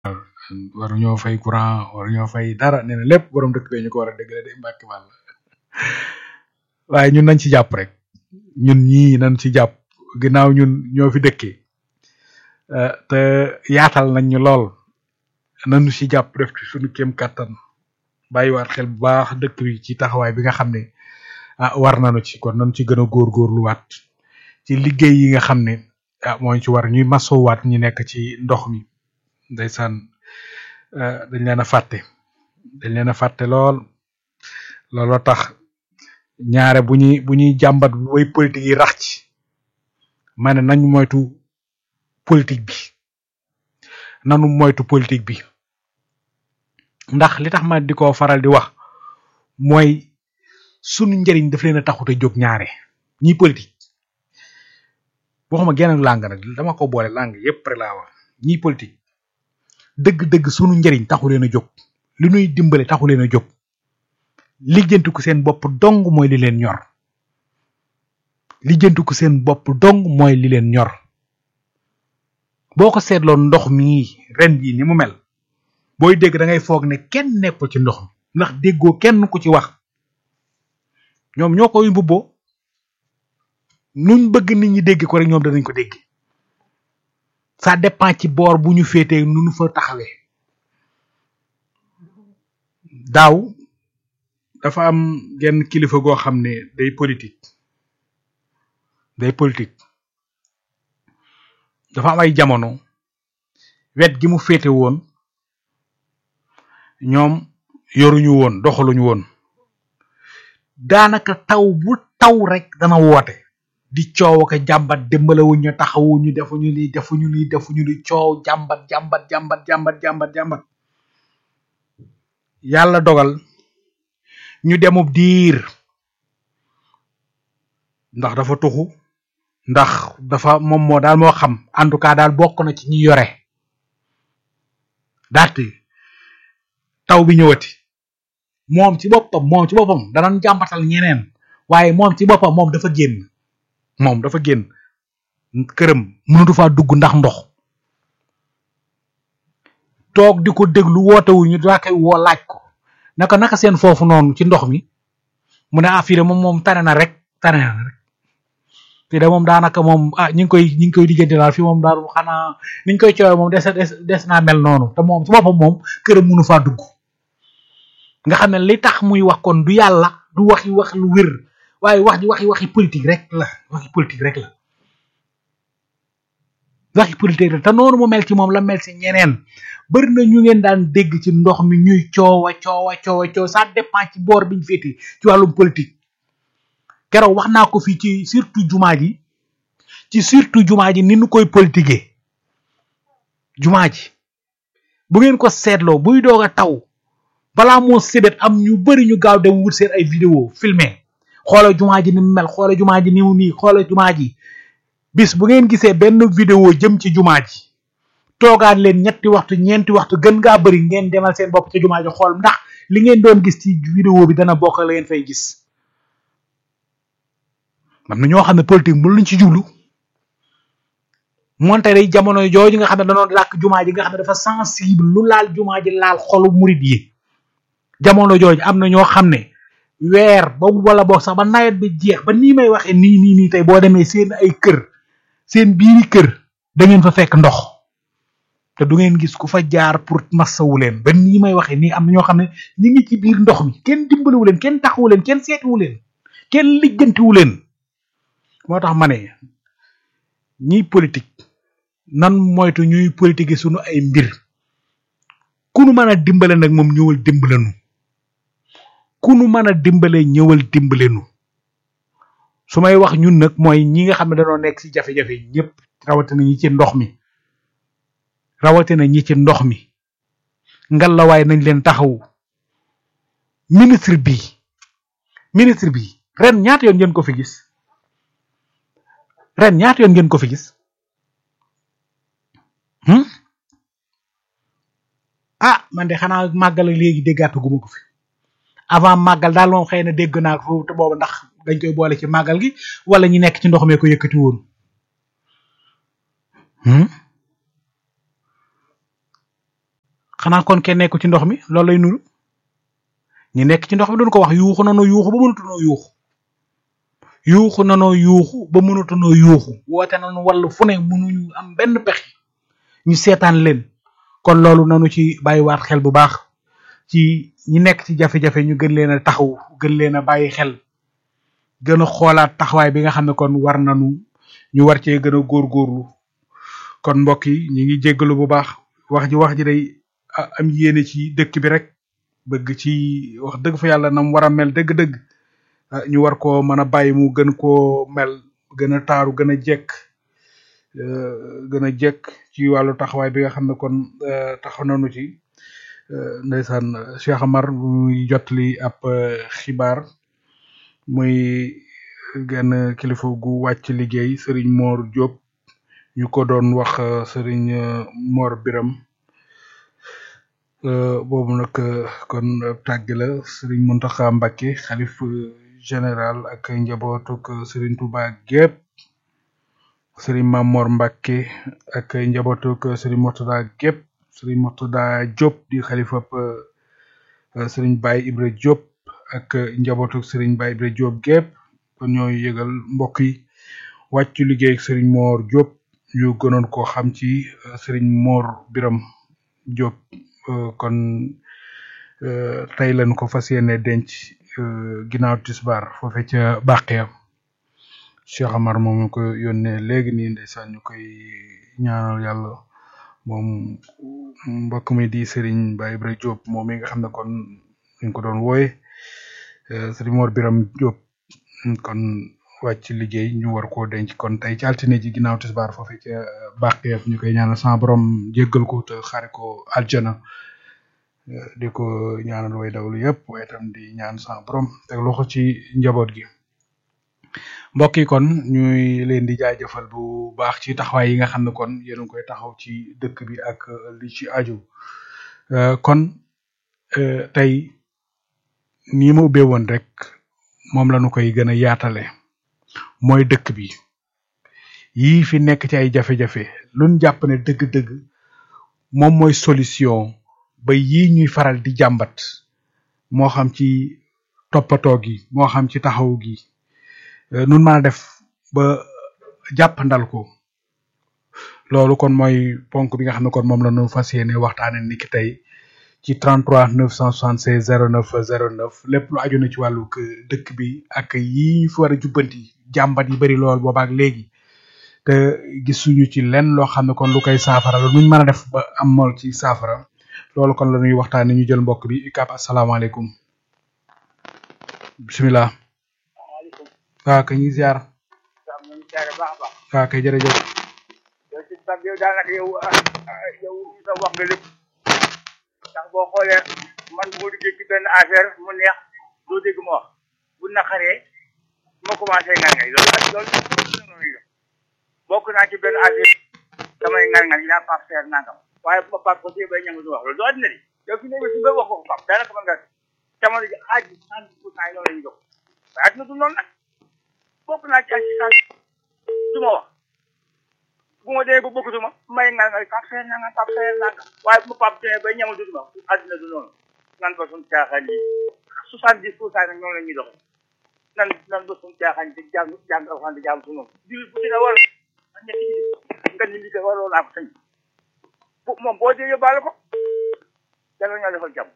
waruñoo fay courant waruñoo fay dara nee na lépp borom dëkk bee ñu ko war a dëggale de mbàkki wàll waaye ñun nañ ci jàpp rek ñun ñii nañ ci jàpp ginnaaw ñun ñoo fi dëkkee te yaatal nañ ñu lool nañu ci jàpp def ci suñu kéem kattan bàyyiwaat xel bu baax dëkk bi ci taxawaay bi nga xam ne ah war nañu ci kon nañu ci gën a góorgóorluwaat ci liggéey yi nga xam ne ah moo ci war ñuy masowaat ñi nekk ci ndox mi ndeysaan dañ leen a fàtte dañ leen a fàtte lool looloo tax ñaare bu ñuy bu ñuy jàmbat way politique yi rax ci ma ne nañ moytu politique bi nanu moytu politique bi ndax li tax ma di ko faral di wax mooy sunu njëriñ daf leen a taxut a jóg ñaare ñiy politique waxuma genn làng nag dama ko boole làng yépp rek laa wax ñiy politique dëgg-dëgg sunu njëriñ taxu leen a jóg li nuy dimbale taxu leen a jóg lijjantiku seen bopp dong mooy li leen ñor lijjantiku seen bopp dong mooy li leen ñor boo ko seetloo ndox mi ren bii ni mu mel booy dégg da ngay foog ne kenn nekkul ci ndox mi ndax déggoo kenn ku ci wax ñoom ñoo koy mbubboo nuñ bëgg nit ñi dégg ko rek ñoom danañ ko dégg ça dépend ci boor bu ñu féetee nu nu fa taxawee daaw dafa am genn kilifa goo xam ne day politique day politique dafa am ay jamono wet gi mu féete woon ñoom yoruñu woon doxaluñu woon daanaka taw bu taw rek dana woote di coow ak jàmbat dimbalawuñ ñu taxawuñu defuñu lii defuñu lii defuñu li coow jàmbat jàmbat jàmbat jàmbat jàmbat jàmbat yàlla dogal ñu demub diir ndax dafa tuxu ndax dafa moom moo daal moo xam en tout cas daal bokk na ci ñi yore daati taw bi ñëwati moom ci boppam moom ci boppam danañ jàmbatal ñeneen waaye moom ci boppam moom dafa génn moom dafa génn këram mënatu faa dugg ndax ndox toog di ko déglu wootewu ñu daa koy woo laaj ko naka naka seen foofu noonu ci ndox mi mu ne ah fii de moom moom tane na rek tane na rek fii de moom daanaka moom ah ñi ngi koy ñi ngi koy diggante daal fii moom daal xanaa niñ koy coowee moom des des des naa mel noonu te moom ci boppam moom këram mënu faa dugg nga xam ne li tax muy wax kon du yàlla du waxi wax lu wér waaye wax ji waxi waxi politique rek la waxi politique rek la waxi politique rek te noonu mu mel ci moom la mel ci ñeneen bëri na ñu ngeen daan dégg ci ndox mi ñuy coowa coowa coowa coow ça dépend ci boor biñ féete ci wàllum politique keroog wax naa ko fii ci surtout jumaa ji ci surtout jumaa ji ni nu koy politiquer jumaa ji bu ngeen ko seetloo buy doog a taw balaa moo sébét am ñu bëri ñu gaaw dem wut seen ay vidéo filmé xoola jumaa ji ni mu mel xoola jumaa ji ni mu nii xoola jumaa ji bis bu ngeen gisee benn vidéo jëm ci jumaa ji toogaat leen ñetti waxtu ñeenti waxtu gën ngaa bëri ngeen demal seen bopp ci jumaa ji xool ndax li ngeen doon gis ci vidéo bi dana bokk la ngeen fay gis man na ñoo xam ne politique mu luñ ci jublu moonte day jamono jooju nga xam ne danoon làkk jumaa ji nga xam ne dafa sensible lu laal jumaa ji laal xolu murit yi jamono jooju am na ñoo xam ne weer ba wala boog sax ba nawet bi jeex ba nii may waxee nii nii nii tey boo demee seen ay kër seen biiri kër da ngeen fa fekk ndox te du ngeen gis ku fa jaar pour massawu leen ba nii may waxee nii am na ñoo xam ne ñi ngi ci biir ndox mi kenn dimbaliwu leen kenn taxawu leen kenn seetiwu leen kenn lijjantiwu leen moo tax ma ne ñiy politique nan moytu ñuy politique sunu ay mbir ku nu mën a dimbale nag moom ñëwal dimbalenu ku nu mën a dimbale ñëwal dimbalenu su may wax ñun nag mooy ñi nga xam ne dañoo nekk ci jafe-jafe ñëpp rawatina ñi ci ndox mi rawatina ñi ci ndox mi ngalawaay nañ leen taxawu ministre bi ministre bi ren ñaata yoon ngeen ko fi gis ren ñaata yoon ngeen ko fi gis ah man de xanaa màggal léegi déggaatu guma ko fi avant màggal daal moom xëy na dégg naa ko foofu te boobu ndax dañ koy boole ci màggal gi wala ñi nekk ci ndox mee ko yëkkati woon xanaa kon kenn nekku ci ndox mi loolu lay nuru ñi nekk ci ndox mi doon ko wax yuuxu nanoo yuuxu ba mënatunoo yuuxu yuuxu nanoo yuuxu ba mënatunoo yuuxu woote nañu wàllu fu ne mënuñu am benn pexe ñu seetaan leen kon loolu nanu ci bàyyiwaat xel bu baax ci ñi nekk ci jafe-jafe ñu gën leen a taxaw gën leen a bàyyi xel gën a xoolaat taxawaay bi nga xam ne kon war nañu ñu war cee gën a góorgóorlu kon mbokk yi ñu ngi jéggalu bu baax wax ji wax ji day am yéene ci dëkk bi rek bëgg ci wax dëgg fa yàlla nam war a mel dëgg-dëgg ñu war koo mën a bàyyi mu gën koo mel gën a taaru gën a jekk gën a jekk ci wàllu taxawaay bi nga xam ne kon taxaw nañu ci ndeysaan Cheikh Amar muy jotli ab xibaar muy genn kilifa gu wàcc liggéey Serigne Mor Diop ñu ko doon wax Serigne Mor Biram boobu nag kon tàgg la Serigne Mountakha Mbacké xalif général ak njabootuk Serigne Touba gépp Serigne Mamor Mbacké ak njabootuk Serigne Mourtada gépp Serigne Mourtada Diop di xalifab Serigne Baye Ibra Diop ak njabootuk Serigne Baye Ibra Diop gépp kon ñooy yëgal mbokk yi wàccu liggéey ak Serigne Mor Diop ñu gënoon koo xam ci Serigne Mor Biram Diop kon tey lañ ko fas yéene denc ginnaaw tisbaar foofe ca Baqiya Cheikh Amar moom ñu ko yónnee léegi nii ndeysaan ñu koy ñaanal yàlla moom mbokk mi di Serigne Baye Ibra Diop moom mi nga xam ne kon ñu ko doon wooye Serigne Mor Biram Diop kon wàcc liggéey ñu war koo denc kon tey ci altine ji ginnaaw tisbaar foofe ca Baqiya ñu koy ñaanal sama borom jéggal ko te xare ko aljana di ko ñaanal way dawlu yëpp waaye itam di ñaan sama borom teg loxo ci njaboot gi mbokk yi kon ñuy leen di jaajëfal bu baax ci taxawaay yi nga xam ne kon yéen a ngi koy taxaw ci dëkk bi ak li ci aju kon tey nii ma ubbee woon rek moom la ñu koy gën a yaatale mooy dëkk bi yii fi nekk ci ay jafe-jafe luñ jàpp ne dëgg-dëgg moom mooy solution ba yii ñuy faral di jàmbat moo xam ci toppatoo gi moo xam ci taxaw gi nun mën a def ba jàppandal ko loolu kon mooy ponk bi nga xam ne kon moom la ñu fas yéene waxtaane ni ki tey ci 33 976 09 09 lépp lu aju na ci wàllu dëkk bi ak yi ñu fi war a jubbanti jàmbat yi bari lool boobaak léegi te gisuñu ci lenn loo xam ne kon lu koy saafara la nuñ mën a def ba amal ci saafara loolu kon la ñuy waxtaane ñu jël mbokk bi ikap asalaamaaleykum bisimilah waa kay ñu ziar waa kay jërëjëf yow si bag yow daanaka yow yow sa wax nga lépp ndax boo xoolee man bu ma duggee ci benn affaire mu neex doo dégg ma wax bu naqaree ma commencé ngan ngay loolu ak loolu bokk naa ci benn affaire damay ngan ngan yaa pap seer nangam waaye bu ma pap ko si bay ñangu du wax loolu doo addina di yow fi nekk si ba wax ko ko pap daanaka mën nga jamono ji xaaj bi cent pour cent yi loolu la ñu jox waaye addina du noonu nag bokk naa ci assistance du ma wax bu ma demee ba bokkutuma may ngal ngal pap seer nangam pap seer nangam waaye bu ma pap demee bay ñangu du ma addina du noonu nan ba suñu caaxaan yi soixante dix pour cent nag noonu la ñuy doxee nan nan ba suñu caaxaan di jàng jàng alxuraan di jàng suñu jullit bu ci ne war ñetti ji nga ni li ko waroo naa ko sañ moom boo dee yóbbaale ko dana ñoo defal jàmm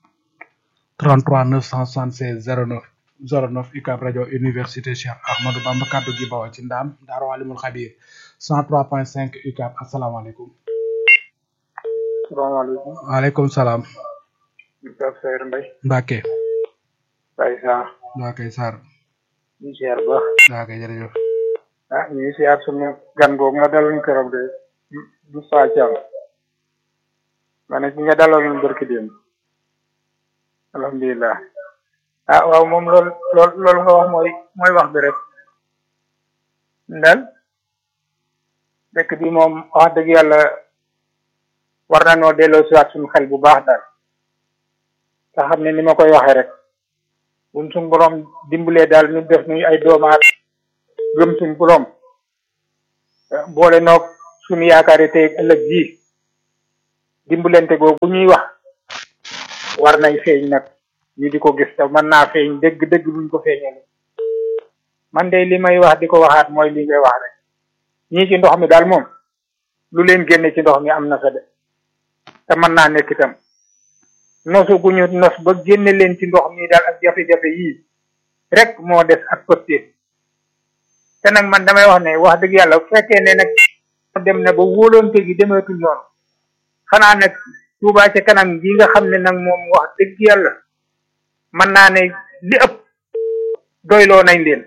33 976 09 09 UCAB rajo université Cheikh Ahmadou Bamba kaddu gi bawal ci ndaam Daaru Alimul Xabiir 103.5 UCAB asalaamaaleykum. salaamaaleykum. waaleykum salaam. UCAB Seydou Mbaye. Mbacke. Baye Sarr. Mbacke Sarr. ñu siyaar baax. Mbacke jërëjëf. ah ñu ngi siyaar sunu gan googu nga daloon keroog de du saa caam. ma ne ki nga daloon barki démb. alhamdulilah. ah waaw moom loolu loolu loolu nga wax mooy mooy wax bi rek. ndal dëkk bi moom wax dëgg yàlla war na noo delloo siwaat suñu xel bu baax daal. te xam ne ni ma koy waxee rek. buñ suñ borom dimbalee daal ñu def nuy ay doomaat gëm suñ borom boole noog suñu yaakaar yi tey ëllëg ji dimbalante googu ñuy wax war nay feeñ nag ñu di ko gis te mën naa feeñ dëgg dëgg buñ ko feeñale man de li may wax di ko waxaat mooy li ngay wax rek ñii ci ndox mi daal moom lu leen génne ci ndox mi am na fa de te mën naa nekk itam nosu gu ñu nos ba génne leen ci ndox mi daal ak jafe-jafe yii rek moo des ak pëstéef te nag man damay wax ne wax dëgg yàlla bu fekkee ne nag dem na ba wóolonte gi demeetul noonu xanaa nag Tuubaa ca kanam gi nga xam ne nag moom wax dëgg yàlla mën naa ne li ëpp doyloo nañ leen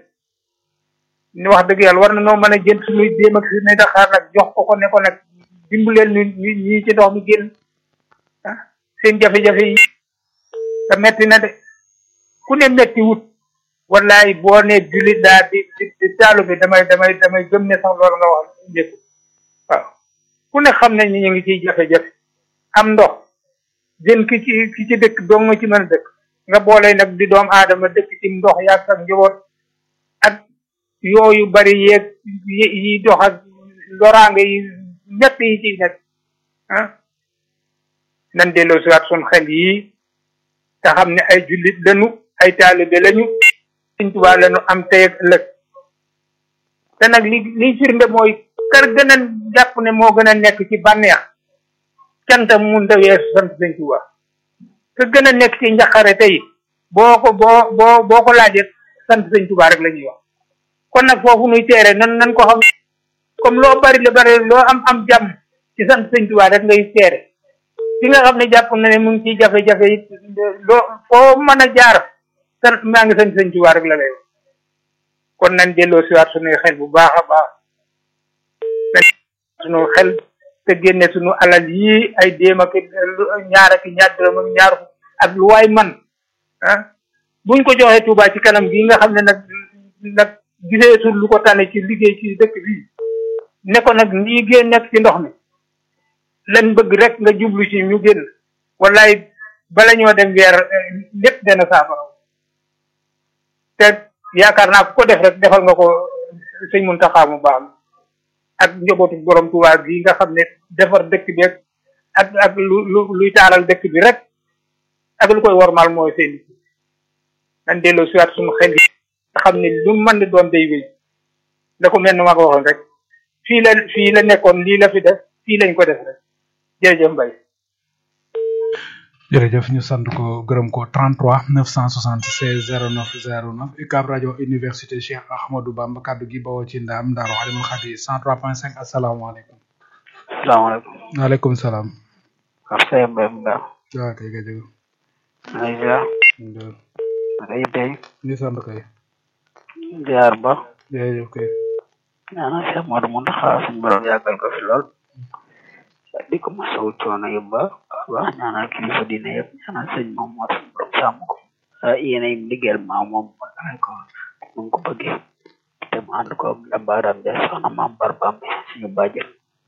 ni wax dëgg yàlla war na noo mën a jënd suñuy déem ak suñuy daxaar nag jox ko ko ne ko nag dimbaleel ñu ñu ñii ci ndox mi génn ah seen jafe-jafe yi te metti na de ku ne metti wut wallaay boo ne jullit daa di di taalu bi damay damay damay gëm ne sax loolu nga wax njëkku waaw ku ne xam ne ñu ngi ciy jafe-jafe am ndox jën ki ci ki ci dëkk dong nga ci mën a dëkk nga boole nag di doom aadama dëkk ci ndox yàgg ak njaboot ak yooyu bari yeeg yi dox ak loraange yi ñett yi ci nekk ah nan delloo siwaat sun xel yi te xam ne ay jullit lañu ay taalibe lañu Sëñ Tuubaa lañu am tey ak ëllëg te nag li liy firnde mooy kër gën a jàpp ne moo gën a nekk ci bànneex cantam mun ta weesu sant Sëñ Tuubaa ka gën a nekk ci njaqare tey boo ko boo boo boo ko laajee sant Sëñ Tuubaa rek la ñuy wax kon nag foofu nuy teere nan nan ko xam comme loo bari la bari loo am am jàmm ci sant Sëñ Tuubaa rek ngay teere fi nga xam ne jàpp na ne mu ngi ciy jafe-jafe it loo foo mën a jaar sant maa ngi sant Sëñ Tuubaa rek la lay wax kon nañ delloo siwaat suñuy xel bu baax a baax nañ suñu xel te génne suñu alal yii ay déem ak ñaar ak ñaar dërëm ak ñaar ak lu waay man ah buñ ko joxee Touba ci kanam gi nga xam ne nag nag gisee sul lu ko tane ci liggéey ci dëkk bii ne ko nag ñii génn nekk ci ndox mi lan bëgg rek nga jublu ci ñu génn wallaay bala ñoo dem weer lépp dana saafara te yaakaar naa ku ko def rek defal nga ko sëñ Muntaxa mu baax ak njabootu borom Tuubaa gi nga xam ne defar dëkk bi ak ak lu lu luy taaral dëkk bi rek ak lu koy wormaal mooy seen nan delloo siwaat suñu xel yi nga xam ne lu mën di doon day wéy da ko mel ni ma ko waxoon rek fii la fii la nekkoon lii la fi def fii lañ ko def rek jërëjëf Mbaye jërëjëf ñu sant ko gërëm ko 33 976 09 09 UCAB rajo université Cheikh Ahmadou Bamba kaddu gi bawoo ci ndaam Daaru Alimul Xadi 103.5 asalaamaaleykum. salaamaaleykum. waaleykum salaam. Kër Seye Mbaye Mbaye. waaw kay nga jóg. maa ngi ziar. Ndër. naka yi tey. ñu sant kay. ziar ba. jërëjëf kay. ñaanal Cheikh Modou Mountakha suñu borom yàggal ko fi lool. di ko masawu coono yu ba wax ñaanal kilifa diine yëpp ñaanal sëñ moom moo suñu borom sàmm ko. yéen ay liggéeyal maa moom mooy ko nu ko bëggee. te mu ànd ko jàmbaaram ja soxna maam Barbam suñu bàjjen.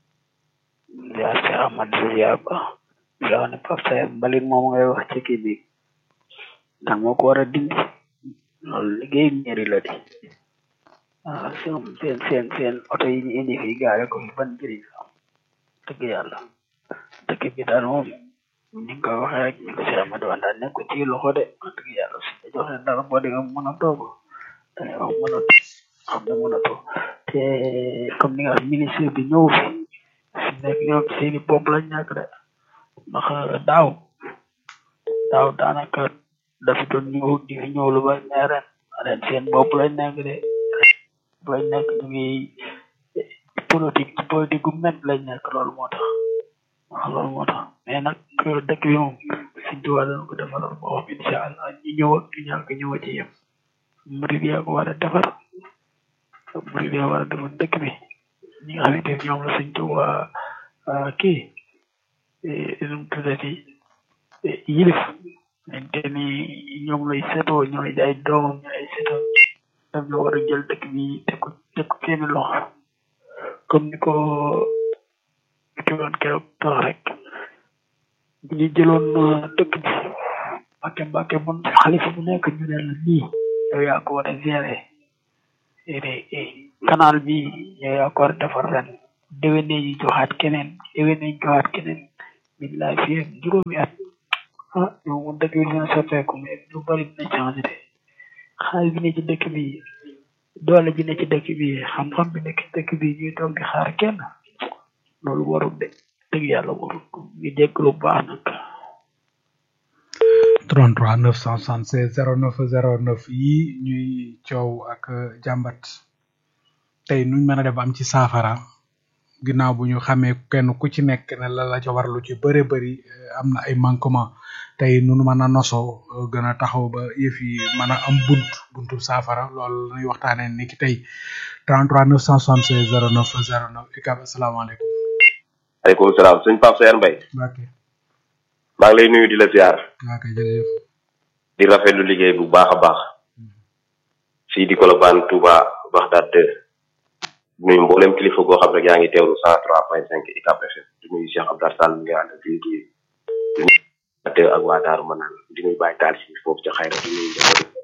ziar Cheikh Ahmad ziar ba. di la wax ne Pape Sayer mbalit moom ngay wax ci kii bi. dan moo ko war a dindi. loolu liggéey ñeeri la di. waaw seen seen seen seen oto yi ñu indi fii gaare ko fi ban njëriñ la am dëgg yàlla dëkk bi daal moom ni nga ko waxee rek ni ko si Amadou Wan daal nekk ci loxo de wax dëgg yàlla su la joxee dara boo dee mën a toog dangay wax mën a xam ne mën a toog te comme ni nga wax ministre bi ñëw fi fi nekk ñoom seeni bopp lañ ñàkk de ndax daaw daaw daanaka dafa doon ñëw di fi ñëw lu ba ne ren ren seen bopp lañ nekk de lañ nekk ñu ngi politique ci politique gu met lañ nekk loolu moo tax waaw loolu moo tax mais nag dëkk bi moom suñ tubaab dañ ko defaral boo xam incha allah ñi ñëw ak ñu ñàkk ñëw ci yem murid yaa ko war a defar murid yaa war a defar dëkk bi ñi nga xamante ne ñoom la suñ tubaab kii nu mu tuddati yilif xamante ni ñoom lay setoo ñooy ay doomam ñooy ay setoo daf ñu war a jël dëkk bi teg ko teg ko seeni loxo comme ni ko ci woon keroog tax rek bu ñu jëloon dëkk bi mbàkke mbàkke mun xalifa bu nekk ñu ne la nii yow yaa ko war a gérer canal bi yow yaa ko war a defar ren déwénee ñu joxaat keneen déwénee ñu joxaat keneen billaay fii ak juróomi at ah ñoom moom dëkk bi dina soppeeku mais lu bari dina changé de xaalis bi ne ci dëkk bi doole ji ne ci dëkk bi xam-xam bi nekk ci dëkk bi ñuy toog di xaar kenn loolu warul de dëgg yàlla warul ñu jégalu bu baax nag 33 976 09 09 yi ñuy coow ak jàmbat tey nuñ mën a def am ci saafara ginnaaw bu ñu xamee kenn ku ci nekk ne la la ca war lu ci bëre bëri am na ay manquement tey nunu mën a nosoo gën a taxaw ba yëf yi mën a am bunt buntu saafara loolu lañuy waxtaanee ni ki tey 33 976 09 09 ikab asalaamaaleykum aleykum salaam sëñ Pape Seer Mbay Mbacke maa ngi lay nuyu di la ziar waa kay jërëjëf di rafetlu liggéey bu baax a baax fii di Colobane Touba Bagdad 2 nuyu mboolem kilifa goo xam rek yaa ngi teewlu cent trois point cinq ICAP FM di nuyu Cheikh Abdar Sall mi nga ànd ak fii di nuyu ak waa Daaru Manaan di nuyu Baye Taal si foofu ca Xayra di nuyu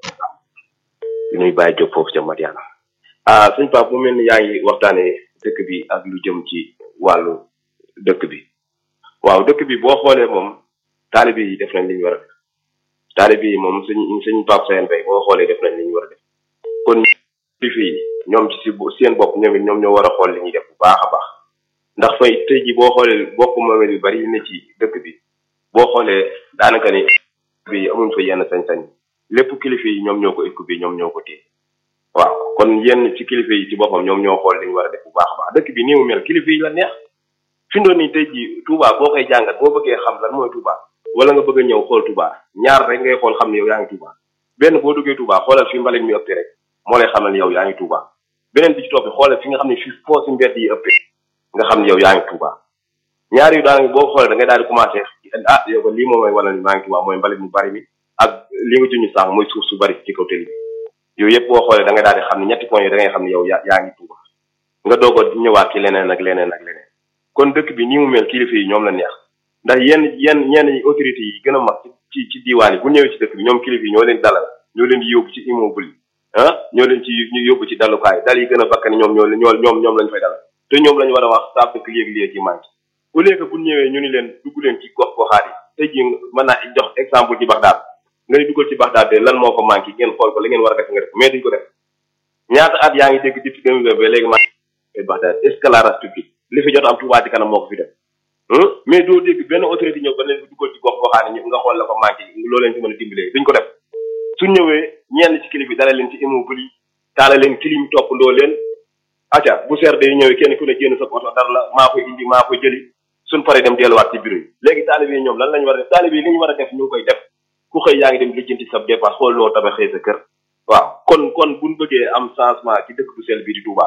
di nuyu Baye Diop foofu ca Madiana ah sëñ Pape mu mel ni yaa ngi waxtaanee dëkk bi ak lu jëm ci wàllu dëkk bi waaw dëkk bi boo xoolee moom taalibe yi def nañ li ñu war a def taalibe yi moom sëñ sëñ Pape Seen Bay boo xoolee def nañ li ñu war a def kon kilifa yi ñoom ci si seen bopp ñoom it ñoom ñoo war a xool li ñuy def bu baax a baax ndax fay tey ji boo xoolee bopp moomeel yu bari yu ne ci dëkk bi boo xoolee daanaka ni bi amuñ fa yenn sañ-sañ lépp kilifa yi ñoom ñoo ko écoupé ñoom ñoo ko téye waaw kon yenn ci kilifa yi ci boppam ñoom ñoo xool li ñu war a def bu baax a baax dëkk bi nii mu mel kilifa yi la neex fi ndoon nii tey ji Touba boo koy jàngat boo bëggee xam lan mooy Touba wala nga bëgg a ñëw xool Touba ñaar rek ngay xool xam ne yow yaa ngi Touba benn boo duggee Touba xoolal fi mbalit mi ëppee rek moo lay xamal yow yaa ngi Touba beneen bi ci topp xoolal fi nga xam ne fi foo si mbedd yi ëppee nga xam ne yow yaa ngi Touba ñaar yu daanaka boo xoolee da ngay daal di commencé ah yow lii moom mooy wala ni maa ngi Touba mooy mbalit mu bari mi ak li nga juñu sànq mooy suuf su bari ci kaw télé bi yooyu yëpp boo xoolee da ngay daal di xam ne ñetti point yi da ngay xam ne yow yaa yaa ngi Touba nga doog a ñëwaat ci leneen ak leneen ak leneen kon dëkk bi nii mu mel kilifa yi ñoom la neex ndax yenn yenn ñenn ñi autorités yi gën a mag ci ci diiwaan yi bu ñëwee ci dëkk bi ñoom kilifa yi ñoo leen dalal ñoo leen di yóbbu ci immeuble yi ah ñoo leen ci ñu yóbbu ci dalukaay dal yi gën a bakkan ñoom ñoo ñoo ñoom ñoom lañ fay dalal te ñoom lañu war a wax saa dëkk léegi léegi ci manqué au lieu que bu ñëwee ñu ni leen dugg leen ci gox goxaat yi tey jii mën naa jox exemple ci Bagdad nga ni duggal ci Bagdad de lan moo ko manqué ngeen xool ko la ngeen war a def nga def mais duñ ko def ñaata at yaa ngi dégg depuis deux mille ba léegi maa Bagdad escalade public li fi jot am Touba ci kanam moo ko fi def mais doo dégg benn autorité ñëw ba leen duggal ci gox goxaat yi nga xool la ko manqué loo leen ci mën a dimbalee duñ ko def suñ ñëwee ñenn ci kilifa yi dala leen ci immeuble yi taala leen clim toppandoo leen acca bu seer day ñëwee kenn ku ne génn sa oto dara la maa koy indi maa koy jëli suñ paree dem delluwaat ci bureau yi léegi taalibe yi ñoom lan lañu war a def taalibe yi li ñu war a def ñu ngi koy def ku xëy yaa ngi dem lijjanti sa dépense xool loo tabaxee sa kër waaw kon kon buñ bëggee am changement ci dëkk bu sell bi di Touba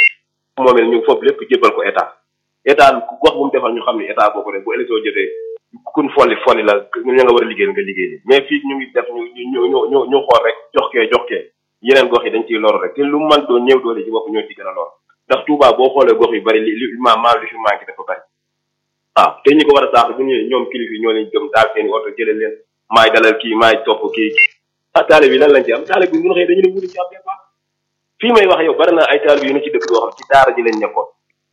moomel ñu foofu lépp jébbal ko état état gox bu mu defal ñu xam ne état boo ko def bu élection jotee kun folli folli la ñu nga war a liggéey nga liggéey mais fii ñu ngi def ñu ñu ñu ñu ñu xool rek jox kee jox kee yeneen gox yi dañ ciy lor rek te lu man doon ñëw doole ci bopp ñoo ci gën a lor ndax Touba boo xoolee gox yu bari li li ma maam li fi manqué dafa bari waaw te ñi ko war a saax bu ñëwee ñoom kilifa yi ñoo leen jëm daal seen i oto jëlee leen maay dalal kii maay topp kii ah taale bi lan lañ ci am taale bi bu ñu xëyee dañu ne wuti ci am dépense fii may wax yow bari na ay taal bi yu ne ci dëkk yoo xam ci daara ji lañ nekkoon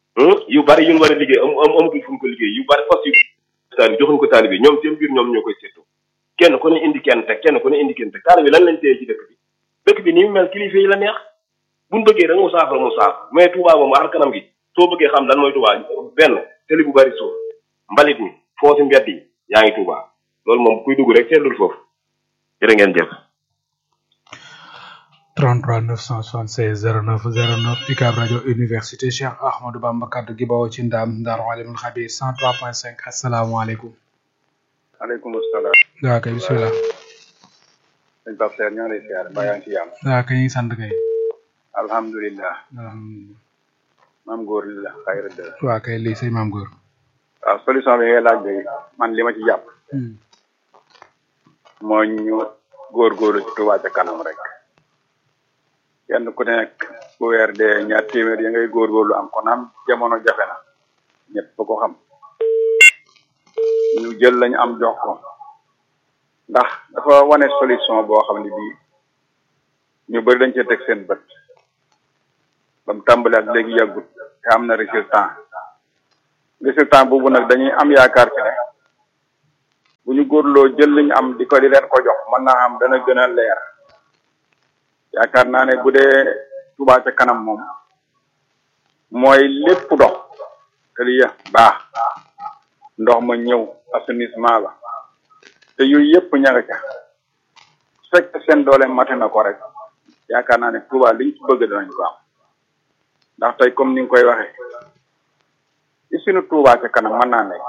yu bari yu ñu war a liggéey am am amatul fu ñu ko liggéey yu bari fas yu taal bi joxuñ ko taal bi ñoom seen biir ñoom ñoo koy seetlu kenn ku ne indi kenn teg kenn ku ne indi kenn teg taal bi lan lañ téye ci dëkk bi dëkk bi ni mu mel kilifa yi la neex buñ bëggee da nga mu saafara mu saafara mais Touba moom ar kanam gi soo bëggee xam lan mooy Touba benn tëli bu bari suuf mbalit mi foo si mbedd yi yaa ngi Touba loolu moom kuy dugg rek seetlul foofu jërë ngeen jëf 33 976 09 09 UCAB rajo université Cheikh Ahmadou Bamba kaddu gi bawoo ci ndaam Ndar Alimul Xabir 103.5 asalaamaaleykum. aleykum salaam. waaw kay bisimilah. sëñ Pape Seer ñoo ngi lay siyaare mbaa yaa ngi ci yàlla. waaw kay ñu ngi sant kay. alhamdulilah. alhamdulilah. maam góor li la xayra de. waaw kay lii sëñ maam góor. waaw solution bi ngay laaj de man li ma ci jàpp. mooy ñu góorgóorlu ci Touba ca kanam rek. kenn ku nekk bu weer dee ñaar téeméer ya ngay góorgóorlu am kon am jamono jafe na ñëpp ba ko xam ñu jël lañu am jox ko ndax dafa wane solution boo xam ne bii ñu bëri dañ cee teg seen bët ba mu tàmbali ak léegi yàggut te am na résultat résultat boobu nag dañuy am yaakaar ci ne ñu góorloo jël li ñu am di ko di leen ko jox mën naa am dana gën a leer yaakaar naa ne bu dee Touba ca kanam moom mooy lépp dox tali ya baax ndox ma ñëw assainissement la te yooyu yëpp ña nga ca su fekkee seen doole mate na ko rek yaakaar naa ne Touba liñ ci bëgg danañ ko am ndax tey comme ni nga koy waxee isinu Touba ca kanam mën naa nekk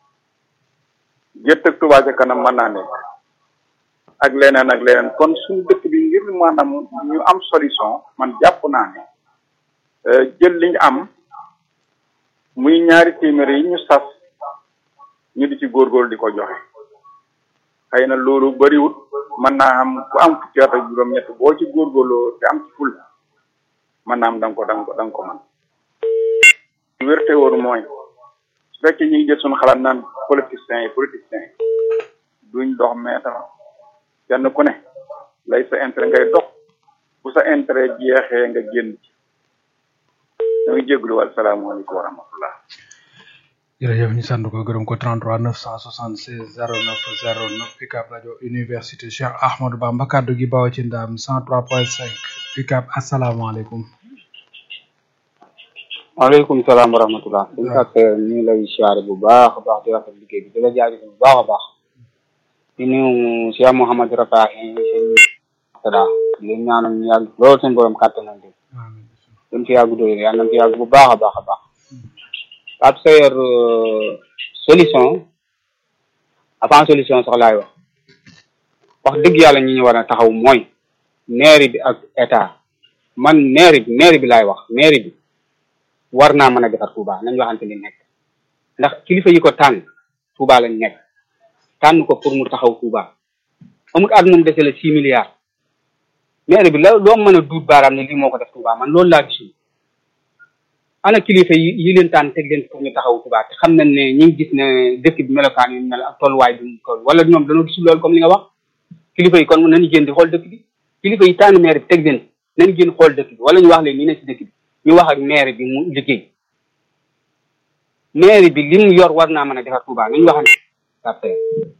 gerte ak Touba ca kanam mën naa nekk ak leneen ak leneen kon suñu dëkk bi ngir maanaam ñu am solution man jàpp naa ne jël li ñu am muy ñaari téeméer yi ñu sas ñu di ci góorgóorlu di ko joxe xëy na loolu bariwut mën naa am ku am fukki at ak juróom-ñett boo ci góorgóorloo te am ci ful mën naa am da nga ko da nga ko da nga ko mën wérte woon mooy su fekkee ñu ngi jël suñu xalaat naan politiciens yi politiciens yi duñ dox meetar kenn ku ne lay sa intérêt ngay dox bu sa intérêt jeexee nga génn ci ñu ngi jégalu wal salaamaaleykum wa rahmatullah jërëjëf ñu sant ko gërëm ko 33 976 09 09 UCAB rajo université Cheikh Ahmadou Bamba kaddu gi bawo ci ndam 103.5 UCAB asalaamaaleykum. waaleykum salaam wa rahmatullah. suñu kat ñu ngi lay siyaare bu baax a baax di rafet liggéey bi di la jaajëf bu baax a baax. di nuyu Cheikh Mouhamadou Rafahi seen sada di leen ñaanal ñu yàgg loolu seen borom kàttanal leen. dañ fi yàgg doy yàlla nañ fi yàgg bu baax a baax a baax. Pape Sayer solution avant solution sax laay wax wax dëgg yàlla ñi ñu war a taxaw mooy mairie bi ak état man mairie bi mairie bi laay wax mairie bi war naa mën a defar Touba nañ waxante li nekk ndax kilifa yi ko tànn Touba lañ nekk tànn ko pour mu taxaw Touba amul at moom dese la six milliards mairie bi la loo mën a duut baaraam ne lii moo ko def Touba man loolu laa gisul ana kilifa yi yi leen tànn teg leen pour ñu taxaw Touba te xam nañ ne ñu ngi gis ne dëkk bi melokaan yu mel ak tolluwaay bi mu toll wala ñoom dañoo gisul loolu comme li nga wax kilifa yi kon nañu génn di xool dëkk bi kilifa yi tànn maire bi teg leen nañu génn xool dëkk bi wala ñu wax leen ni ne ci dëkk bi ñu wax ak maire bi mu liggéey maire bi li mu yor war naa mën a defar Touba nañu waxante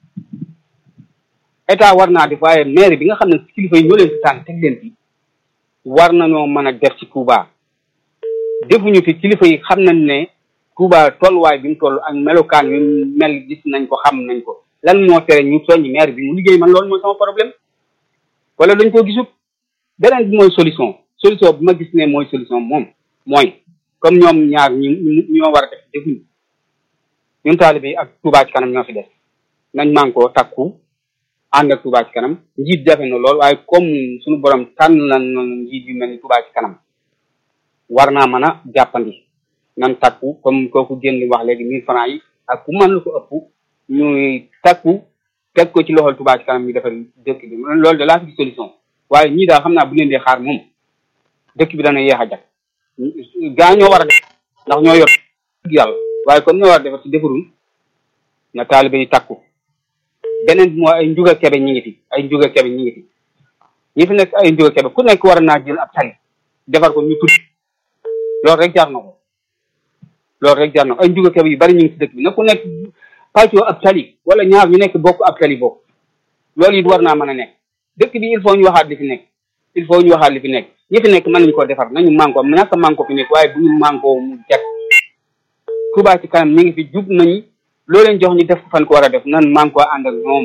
état war naa def waaye maire bi nga xam ne kilifa yi ñoo leen fi tànn teg leen fi war nañoo mën a def ci Touba defuñu fi kilifa yi xam nañ ne Touba tolluwaay bi mu toll ak melokaan yu mel gis nañ ko xam nañ ko lan moo tere ñu soññi maire bi mu liggéey man loolu mooy sama problème wala dañ ko gisut beneen bi mooy solution solution bi ma gis ne mooy solution moom mooy comme ñoom ñaar ñu ñoo war a def defuñu ñun taalibe yi ak Touba ci kanam ñoo fi def nañ man koo takku ànd ak Touba ci kanam njiit jafe na lool waaye comme suñu borom tànn na njiit yu mel ni Touba ci kanam war naa mën a jàppandi nan takku comme kooku génn wax léegi mille francs yi ak ku mën lu ko ëpp ñuy takku teg ko ci loxol Touba ci kanam ñu defal dëkk bi loolu de laa fi solution waaye ñii daal xam naa bu leen dee xaar moom dëkk bi dana yeex a jag gaa ñoo war a def ndax ñoo yor yàlla waaye comme ñoo war a defar ci defarul na taalibe yi takku beneen bi mooy ay njuga kebe ñi ngi fi ay njuga kebe ñi ngi fi ñi fi nekk ay njuga kebe ku nekk war naa jël ab tali defar ko ñu tudd loolu rek jar na ko loolu rek jar na ko ay njuga kebe yu bari ñu ngi ci dëkk bi na ku nekk pàccoo ab tali wala ñaar ñu nekk bokk ab tali bokk loolu it war naa mën a nekk dëkk bi il faut ñu waxaat li fi nekk il faut ñu waxaat li fi nekk ñi fi nekk mën nañu ko defar nañu manko ñàkk manko fi nekk waaye bu ñu manko mu jag Touba ci kanam ñi ngi fi jub nañu loo leen jox ñu def fan ko war a def nan manko ànd ak ñoom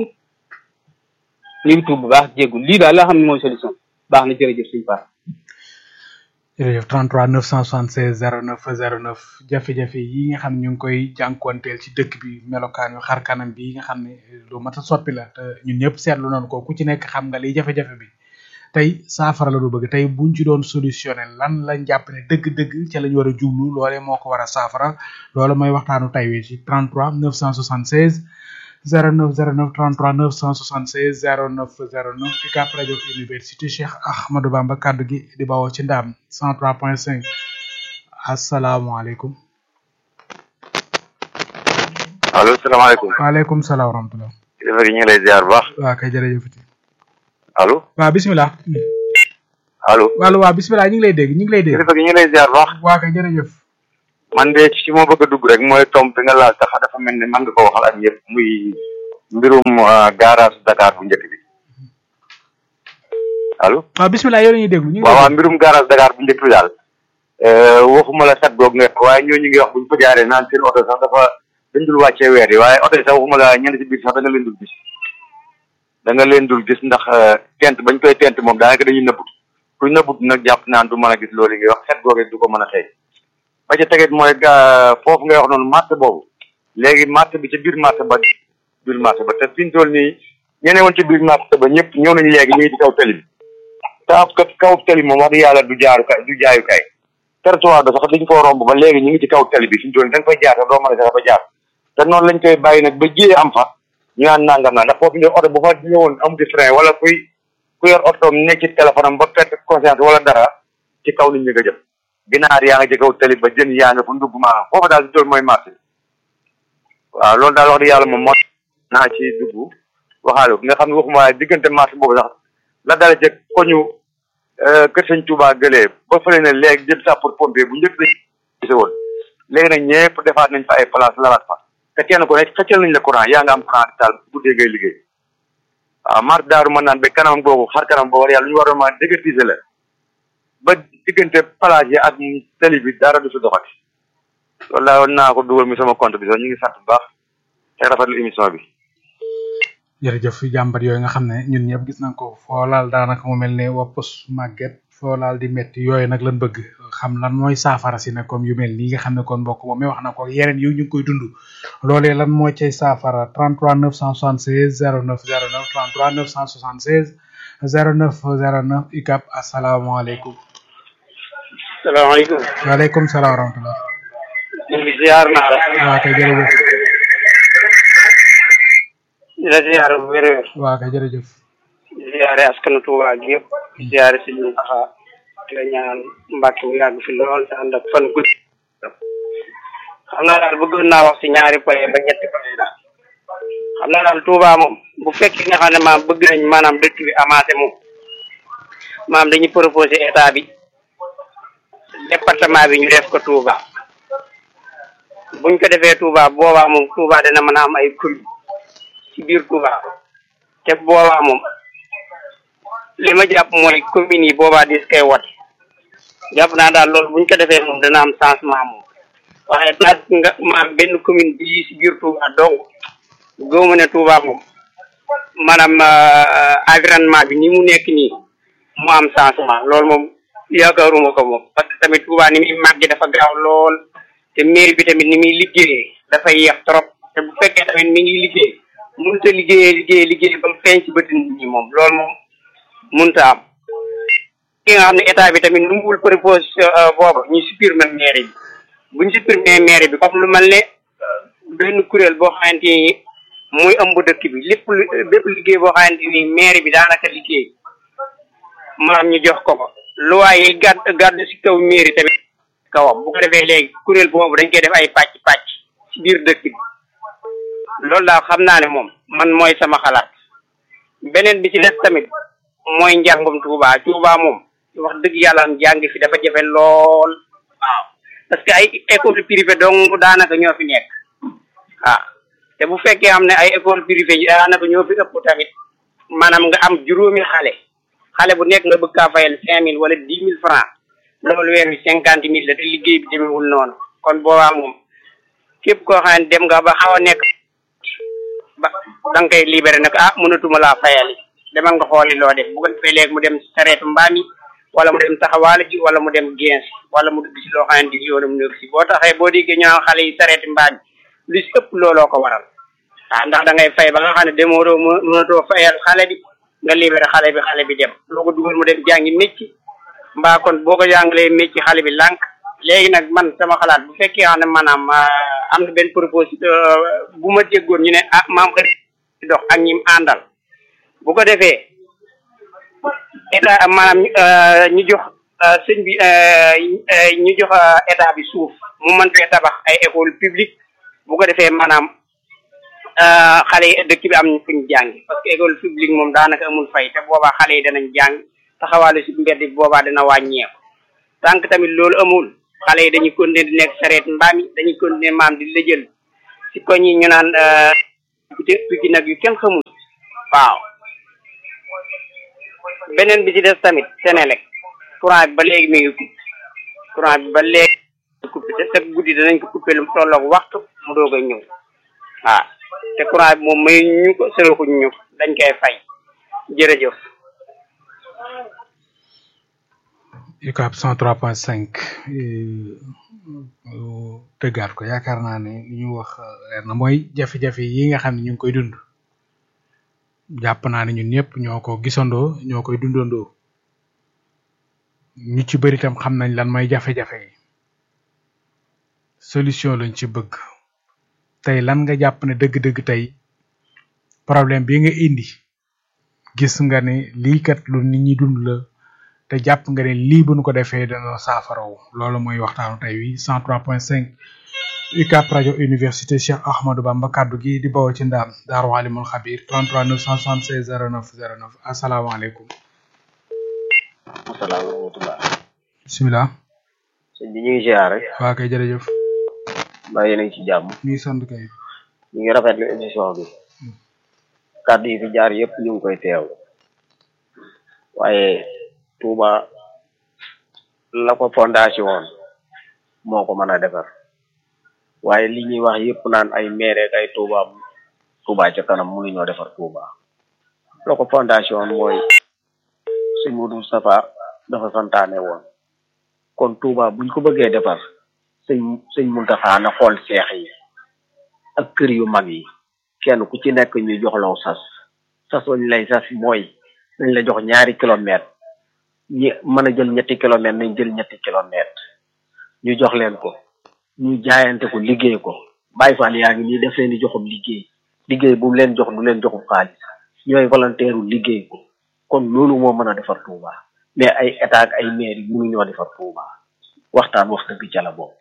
ñu ngi tuub bu baax jéggu lii daal la xam ne mooy solution baax na jërëjëf suñu part jërëjëf 33 976 09 09 jafe-jafe yi nga xam ne ñu ngi koy jànkuwanteel ci dëkk bi melokaan yu xar kanam bi nga xam ne lu mat a soppi la te ñun ñëpp seetlu nañu ko ku ci nekk xam nga liy jafe-jafe bi tey saafara la du bëgg tey buñ ci doon solutionné lan lañ jàpp ne dëgg-dëgg ca lañ war a jublu loolee moo ko war a saafara loolu mooy waxtaanu tay wi ci 33 976 09 09 33 976 09 09 UCAB rajo université Cheikh Ahmadou Bamba kaddu gi di bawoo ci ndaam 103.5 asalaamaaleykum. allo salaamaaleykum. waaleykum salaam wa rahmatulah. kilifa gi ñu ngi lay ziar bu baax. waa kay jërëjëf. allo. waa bisimilah. allo. allo waa bisimilah ñu ngi lay dégg ñu ngi lay dégg. kilifa gi ñu ngi lay ziar bu baax. waa kay jërëjëf. man de ci ma bëgg a dugg rek mooy tomb bi nga laal tax dafa mel ni man nga ko waxal ak ñëpp muy mbirum garage Dakar bu njëkk bi allo waaw bismillah yow la ñuy déglu ñu ngi waaw waaw mbirum garage Dakar bu njëkk bi daal waxuma la sat goog nga waaye ñooñu ngi wax buñ fa jaaree naan seen oto sax dafa dañ dul wàccee weer yi waaye oto yi sax waxuma la ñenn ci biir sax da nga leen dul gis da nga leen dul gis ndax tent bañ koy tent moom daanaka dañuy nëbbut kuy nëbbut nag jàpp naan du mën a gis loolu ngay wax xet googee du ko mën a xëy ba ca tegit mooy foofu ngay wax noonu marché boobu léegi marché bi ca biir marché ba biir marché ba te fi ñu toll nii ñene woon ci biir marché ba ñëpp ñëw nañu léegi ñu ngi ci kaw tali bi te ab kaw tali moom wax dëgg yàlla du jaarukaay du jaayukaay territoire ba sax dañ koo romb ba léegi ñu ngi ci kaw tali bi fi ñu toll nii da nga fay jaar sax doo mën a sax ba jaar te noonu lañ koy bàyyi nag ba jiyee am fa ñu naan nangam naa ndax foofu ne oto bu fa ñëwoon amuti frein wala kuy ku yor otoom nekk ci téléphone am ba perte conscience wala dara ci kaw nit ñi nga jëm ginaar yaa nga ci kaw tali ba jën yaa nga fa ndugg maanaam foofu daal di toll mooy marché waaw loolu daal wax dëgg yàlla moom moo naa ci dugg waxaale nga xam ne waxuma waaye diggante marché boobu sax la dale ca koñu kër sëñ Touba gëlee ba fële ne léegi jëm sapeur pompier bu njëkk dañ woon léegi nag ñëpp defaat nañ fa ay place lalaat fa te kenn ko ne xëccal nañ la courant yaa nga am courant di taal guddee ngay liggéey waaw marché daaru mën naan ba kanam boobu xar kanam boobu yàlla ñu waroon ma dégertiser la ba diggante plage yi ak tali bi dara du si doxati loolu laa naa ko dugal mi sama compte bi sax ñu ngi sant bu baax te rafetlu émission bi jërëjëf jàmbat yooyu nga xam ne ñun ñëpp gis nañ ko foo laal daanaka mu mel ne woppus màgget foo laal di metti yooyu nag lan bëgg xam lan mooy saafara si ne comme yu mel nii nga xam ne kon mbokk moom mi wax na ko yeneen yu ñu ngi koy dund loolee lan mooy cay saafara 33 976 09 09 33 976 09 09 UCAB asalaamaaleykum. salaamaaleykum. waaleykum salaam wa rahmatulah. ñu ngi ziar naa la. waa kay jërëjëf. di la ziar bu wér wér. waa kay jërëjëf. di ziare askanu Tuuba gi yëpp. di ziare si ñun taxa di la ñaan mbàkk bu yàgg fi lool te ànd ak fan gudd. xam naa daal bëggoon naa wax si ñaari point ba ñetti point daal. xam naa daal Tuuba moom bu fekkee nga xam ne maam bëgg nañ maanaam dëkk bi avancé moom maam dañuy proposé état bi département bi ñu def ko Touba buñ ko defee Touba boobaa moom Touba dana mën a am ay commune ci biir Touba te boobaa moom li ma jàpp mooy communes yi boobaa dis koy wote jàpp naa daal loolu buñ ko defee moom dana am changement moom waaye naat nga maam benn commune bi ci biir Touba donc góomu ne Touba moom maanaam environnement bi ni mu nekk nii mu am changement loolu moom yaakaaruma ko moom parce que tamit Touba ni muy màgg dafa gaaw lool te mairie bi tamit ni muy liggéeyee dafay yéex trop te bu fekkee tamit mi ngi liggéey mënut a liggéeyee liggéey liggéey ba mu feeñ ci bëti nit ñi moom loolu moom mënut a am ki nga xam ne état bi tamit nu mu wul propose boobu ñu supprimer mairie bi buñ supprimer mairie bi comme lu mel ne benn kuréel boo xamante ni muy ëmb dëkk bi lépp lu bépp liggéey boo xamante ni mairie bi daanaka liggéey maanaam ñu jox ko ko loi yi gàdd gàdd si kaw mairie tamit kawam bu ko defee léegi kuréel boobu dañ koy def ay pàcc pàcc ci biir dëkk bi loolu daal xam naa ne moom man mooy sama xalaat beneen bi ci des tamit mooy njàngum Touba Touba moom wax dëgg yàlla njàng fi dafa jafe lool waaw parce que ay école privée dong daanaka ñoo fi nekk waaw te bu fekkee am ne ay école privée yi daanaka ñoo fi ëpp tamit maanaam nga am juróomi xale xale bu nekk nga bëgg kaa fayal cinq mille wala dix mille francs loolu weer wi cinquante mille la te liggéey bi demewul noonu kon boobaa moom képp koo xam ne dem nga ba xaw a nekk ba da nga koy libéré ne ko ah mënatuma laa fayali demal nga xooli loo def bu ko defee léegi mu dem sareetu mbaam yi wala mu dem taxawaale ji wala mu dem gens wala mu dugg si loo xamante ni yoonam nekk si boo taxee boo déggee ñu naan xale yi sareeti mbaam yi lu si ëpp looloo ko waral ah ndax da ngay fay ba nga xam ne demoo doo mënatoo fayal xale bi nga libéré xale bi xale bi dem loo ko dugal mu dem jàngi mécc mbaa kon boo ko jàngalee mécc xale bi lànk léegi nag man sama xalaat bu fekkee xam ne maanaam am na benn proposition bu ma déggoon ñu ne ah maam xëy dox ak ñim àndal bu ko defee état maanaam ñu jox sëñ bi ñu jox état bi suuf mu mën fee tabax ay école publique bu ko defee maanaam xale yi dëkk bi am fuñ jàngi parce que école publique moom daanaka amul fay te boobaa xale yi danañ jàng taxawaalu si mbedd bi boobaa dana wàññeeku tànk tamit loolu amul xale yi dañuy continuer di nekk sareet mbaam yi dañuy continuer maam di lëjël si koñ yi ñu naan te piki nag yu kenn xamul waaw beneen bi ci des tamit Senelec courant bi ba léegi mi ngi coupé courant bi ba léegi coupé te chaque guddi danañ ko coupé lu mu tolloog waxtu mu doog a ñëw waaw te courant bi moom may ñu ko sëraxuñ ñu ko dañ koy fay jërëjëf UCAB 103.5 tëggaat ko yaakaar naa ne li ñu wax leer na mooy jafe-jafe yi nga xam ne ñu ngi koy dund jàpp naa ne ñun ñëpp ñoo ko gisandoo ñoo koy dundandoo ñu ci bëri tam xam nañ lan mooy jafe-jafe yi solution lañ ci bëgg tey lan nga jàpp ne dëgg-dëgg tey problème bi nga indi gis nga ne lii kat lu nit ñi dund la te jàpp nga ne lii bu nu ko defee dana saafaraw loolu mooy waxtaanu tey wi 103.5 UCAB rajo université Cheikh Ahmadou Bamba kaddu gi di bawoo ci ndaam Daaru Alimul Xabir 33 976 09 09 asalaamaaleykum. asalaam wa rahmatulah. bisimilah. sëñ bi ñu ngi ziare. waa kay jërëjëf. mbaa yéen a ngi ci jàmm. ñu ngi sant kay. ñu ngi rafetlu émission bi. kàddu yi fi jaar yëpp ñu ngi koy teew. waaye Touba la ko fondation woon moo ko mën a defar. waaye li ñuy wax yëpp naan ay maire ak ay Touba Touba ca kanam mënuñoo defar Touba. la ko fondation mooy sëñ Modou Moustapha dafa santaane woon. kon Touba buñ ko bëggee defar sëñ sëñ Mountakha na xool seex yi ak kër yu mag yi kenn ku ci nekk ñu jox law sas sas wañ lay sas mooy nañ la jox ñaari kilomètre ñi mën a jël ñetti kilomètre nañ jël ñetti kilomètre ñu jox leen ko ñu jaayante ko liggéey ko Baye Fall yaa ngi nii def leen di joxum liggéey liggéey bu mu leen jox du leen joxum xaalis ñooy volontaire liggéey ko kon loolu moo mën a defar Touba mais ay état ak ay maire yi mënuñoo defar Touba waxtaan wax dëgg ca la boobu.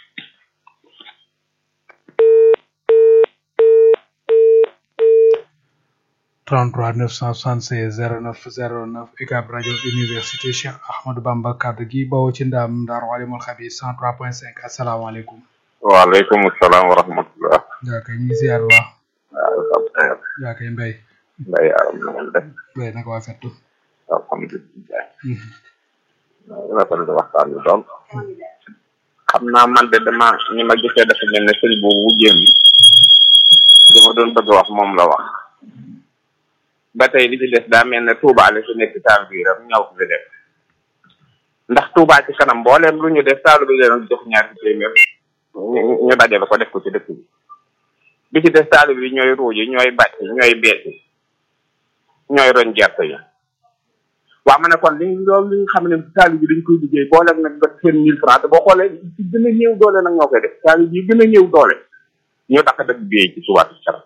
trente-trois neuf cent soixante-seize zéro neuf zéro neuf UCAB rajo université Cheikh Ahmadou Bamba kaddu gi bawoo ci ndaam Daaru Alimul Xabir cent trois point cinq asalaamaaleykum. waaleykum salaam wa rahmatullah. yaa kay ñu ngi ziar baax. waaw sant yaa kay mbay. mbay aram na ngeen def. mbay naka waa fettu. alhamdulilah. rafetlu waxtaan bi doom. xam naa man de dama ñi ma gisee dafa mel ne sëñ boobu wujjeem li ma doon bëgg wax moom la wax. ba tey li ci des daa mel ne Touba la fi nekk taal biiram ñaw ko fi def ndax Touba ci kanam mbooleem lu ñu def taalu bi leen jox ñaari téeméer ñu ñu dajale ko def ko ci dëkk bi bi ci des taalu bi ñooy ruuji ñooy bàcc ñooy beeti ñooy roñ gerte yi waaw ma ne kon li loolu li nga xam ne taalu bi dañ koy liggéey booleeg nag ba seen mille francs te boo xoolee ci gën a néew doole nag ñoo koy def taalu bi gën a néew doole ñoo tax a dëkk bi ci Touba ci kanam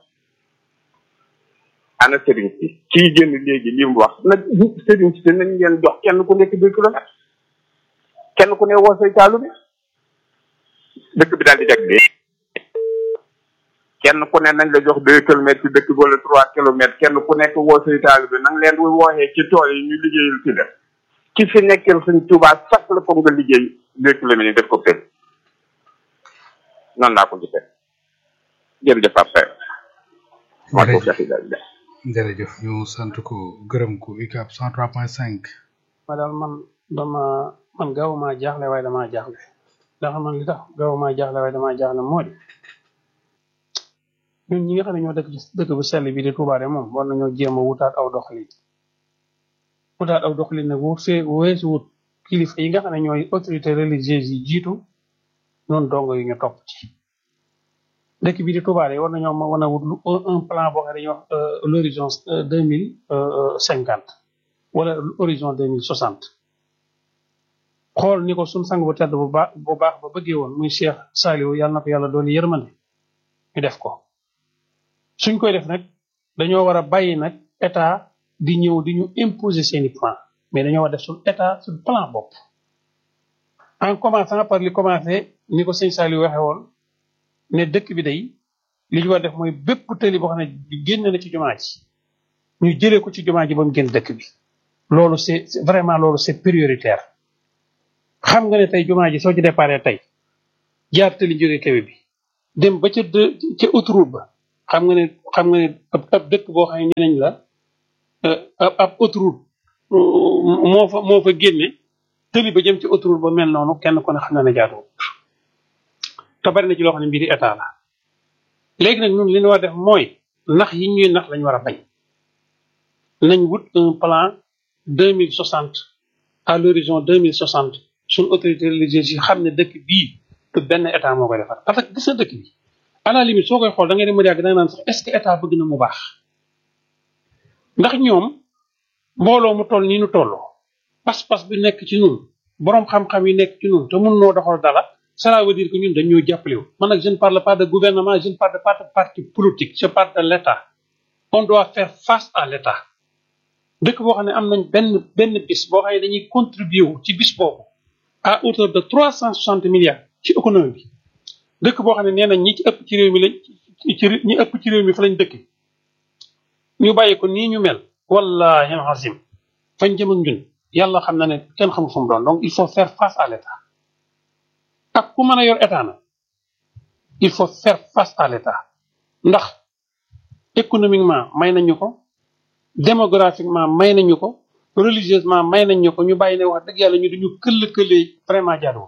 ana sëriñ si kii génn léegi li mu wax nag sëriñ si nañ leen jox kenn ku nekk deux kilomètres kenn ku ne woo say taalu bi dëkk bi daal di jag dee kenn ku ne nañ la jox deux kilomètres ci dëkk bi wala trois kilomètres kenn ku nekk woo say taalu bi nang leen wooxee ci tool yi ñu liggéeyal ci def ki fi nekkee suñ Tuubaa sax la ko nga liggéey deux kilomètres yi def ko tëj noonu laa ko gisee jërëjëf après maa ko fexe daal jërëjëf ñu sant ko gërëm ko UCAB 103.5. ma daal man dama man gaaw maa jaaxle waaye damaa jaaxle ndax man li tax gaaw maa jaaxle waaye damaa jaaxle moo di ñun ñi nga xam ne ñoo dëkk ci dëkk bu sell bi di Touba de moom war nañoo jéem a wutaat aw doxalin wutaat aw doxalin nag wut see weesu wut kilifa yi nga xam ne ñooy autorité religieuse yi jiitu noonu dongo yi ñu topp ci dëkk bi di Touba de war nañoo mën a wut lu un plan boo xam ne dañuy wax l'horizon deux mille cinquante wala horizon deux mille soixante xool ni ko suñ sang bu tedd bu baax bu baax ba bëggee woon muy Cheikh Saliou yàlla na ko yàlla doon yërmande ñu def ko suñ koy def nag dañoo war a bàyyi nag état di ñëw di ñu imposer seeni plan mais dañoo war a def suñ état suñ plan bopp en commençant par li commencé ni ko sëñ Saliou waxee woon ne dëkk bi day li ñu war def mooy bépp tëli boo xam ne génn na ci jumaa ji ñu jëlee ko ci jumaa ji ba mu génn dëkk bi loolu c'est vraiment loolu c'est prioritaire xam nga ne tey jumaa ji soo ci déparé tey jaar tëli jógee kawe bi dem ba ca ca autoroute ba xam nga ne xam nga ne ab ab dëkk boo xam ne nee nañ la euh, ab ab autoroute euh, moo fa moo fa génne tëli ba jëm ci autoroute ba mel noonu kenn ku ne xam na ne jaaduwul te bari na ci loo xam ne mbiri état la léegi nag ñun li ñu war a def mooy nax yi ñuy nax lañ war a bañ nañ wut un plan deux mille soixante à l'horizon deux mille soixante suñ autorité religieuse yi xam ne dëkk bii du benn état moo koy defar parce que gis na dëkk bi à la limite soo koy xool da ngay dem ba yàgg da nga naan sax est ce que état bëgg na mu baax ndax ñoom mbooloo mu toll nii nu tolloo pas-pas bi nekk ci ñun borom xam-xam yi nekk ci ñun te mun noo doxal dara cela veut dire que ñun dañoo jàppale wu man nag je ne parle pas de gouvernement je ne parle pas de parti politique je parle de l' état on doit faire face à l' état dëkk boo xam ne am nañ benn benn bis boo xam ne dañuy contribuer wu ci bis boobu à hauteur de trois cent soixante milliards ci économie bi dëkk boo xam ne nee nañ ñi ci ëpp ci réew mi lañ ci ñi ëpp ci réew mi fa lañ dëkk ñu bàyyi ko nii ñu mel wallahi azim fañ jëm ak ñun yàlla xam na ne kenn xamul fu mu doon donc il faut faire face à l' état ak ku mën a yor état na il faut faire face à l' état ndax économiquement may nañu ko démographiquement may nañu ko religieusement may nañu ko ñu bàyyi ne wax dëgg yàlla ñu duñu këll këllee vraiment jaaduwul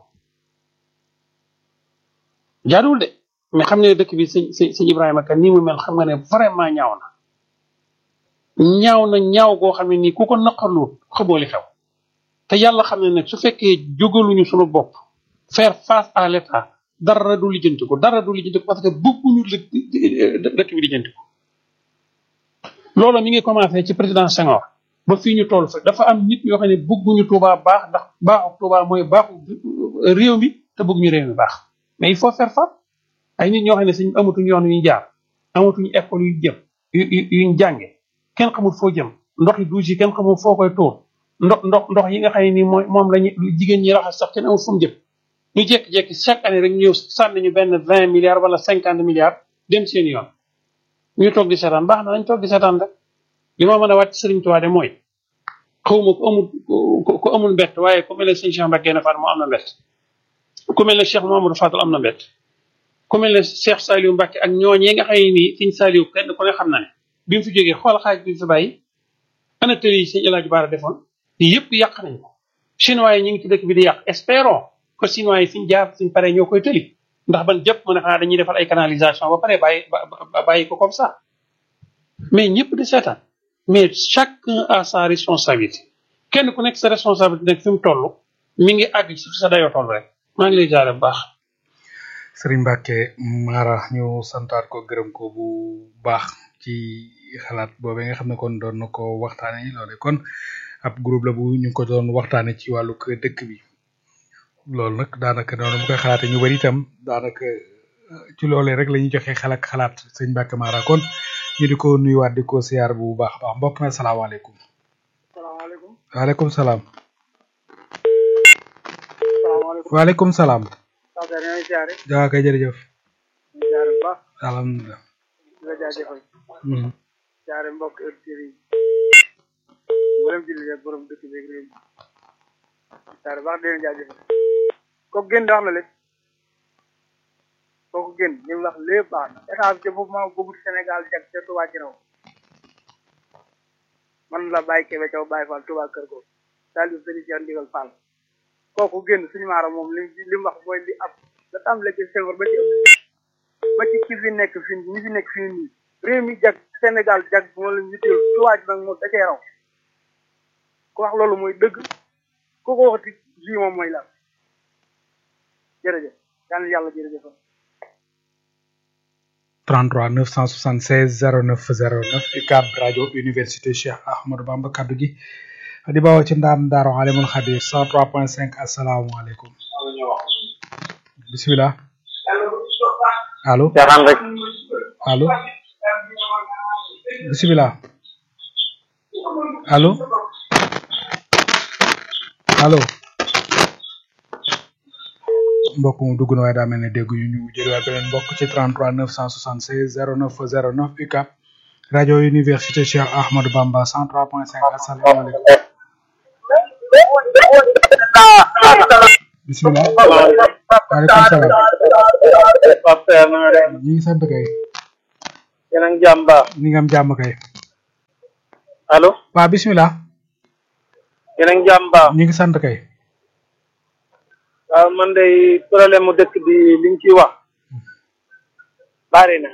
jaaduwul de mais xam nga ne dëkk bi sëñ sëñ sëñ Ibrahima kan nii mu mel xam nga ne vraiment ñaaw na ñaaw na ñaaw goo xam ne nii ku ko naqarluwut xamoo li xew te yàlla xam ne nag su fekkee jógaluñu suñu bopp faire face à l' état dara du lijjanti ko dara du lijjanti ko parce que bëgguñu dëkk bi lijjanti ko loolu mi ngi commencé ci président Senghor ba fii ñu toll fa dafa am nit yoo xam ne bëgguñu Touba baax ndax baaxu Touba mooy baaxu réew mi te bëgguñu réew mi baax mais il faut faire face ay nit ñoo xam ne suñ amatuñu yoon yuñ jaar amatuñu école yu jëm yu yuñ jànge kenn xamul foo jëm ndox yi douche yi kenn xamul foo koy tuur ndox ndox ndox yi nga xam ne nii mooy moom lañu jigéen ñi raxas sax kenn amul fu mu jëm ñu jékki-jékki chaque année rek ñëw sànni ñu benn vingt milliards wala cinquante milliards dem seen yoon ñu toog di seetaan baax na nañ toog di seetaan rek li ma mën a wàcc Sëriñ Tuubaa de mooy xawma ku amul ku amul mbett waaye ku mel ne sëñ Cheikh Mbacke Fall moo am na mbett ku mel ne Cheikh Mamadou Fadal am na mbett ku mel ne Cheikh Saliou Mbacke ak ñooñee nga xam ne nii sëñ Saliou kenn ku ne xam na ne bi mu fi jógee xool xaaj bi mu fi bàyyi ana tëri yi sëñ El Hadj Baara defoon yëpp yàq nañ ko chinois yi ñu ngi ci dëkk bi di yàq espérons que chinois yi fiñ jaar suñ paree ñoo koy tëli ndax ban jëpp mu ne xanaa dañuy defal ay canalisation ba pare bàyyi bàyyi ko comme ça mais ñëpp di seetaan mais chacun a sa responsabilité kenn ku nekk sa responsabilité nag fi mu toll mi ngi àgg ci sa dayoo toll rek maa ngi lay jaare bu baax Serigne Mbacke Mara ñu santaat ko gërëm ko bu baax ci xalaat boobee nga xam ne kon doon na ko waxtaane loole kon ab groupe la bu ñu ko doon waxtaane ci wàllu dëkk bi loolu nag daanaka noonu mu koy xalaate ñu bari itam daanaka ci loolee rek la ñuy joxe xalaat xalaat sëñ Mbacke Mara kon ñu di ko nuyuwaat di ko siyaar bu baax a baax mbokk na salaamaaleykum. salaamaaleykum. waaleykum salaam. salaamaaleykum. waaleykum salaam. Saa Seydou ñooy siyaare. jaa kay jërëjëf. ñu siyaare bu baax. alhamdulilah. di la jaajëfal. Mhm. siyaare mbokk auditeurs yi. mboolem jullit ak borom dëkk beeg réew mi. siyaare baax di leen jaajëfal. kooku génn wax na lépp. kooku génn li mu wax lépp baax na état bi ca foofu maa bëggut Sénégal jag ca Touba ci raw. man la Baye Kébé Thiaw Baye Fall Touba Kër Góor. daal di sëriñ Cheikh Ndigal Fall. kooku génn suñu maara moom li li mu wax mooy li ab da tàmbale ci Senghor ba ci ba ci ki fi nekk fi ñi fi nekk fii nii réew mi jag Sénégal jag moo la ñu teel tuwaaj nag moom da cee raw ku wax loolu mooy dëgg ku ko waxati ji moom mooy lan jërëjëf yal na yàlla jërëjëf 33 976 09 09 UCAB rajo université Cheikh Ahmadou Bamba kaddu gi di bawoo ci ndaam Daaru Alimul Xabiir 103.5 asalaamaaleykum bisimilah allo caaxaan rek allo bisimilah allo allo mbokk mu dugg na waaye daa mel ne dégg ñu ñu jëliwaat beneen mbokk ci 33 976 09 09 UCAB rajo université Cheikh Ahmadou Bamba 103.5 asalaamaaleykum bisimilah waaleykum salaam ñu ngi sant kay yéen a ngi jàmm baax ni nga am jàmm kay allo waa bismillah yéen a ngi jàmm baax ñu ngi sant kay waaw man day problème mu dëkk bi liñ ciy wax bari na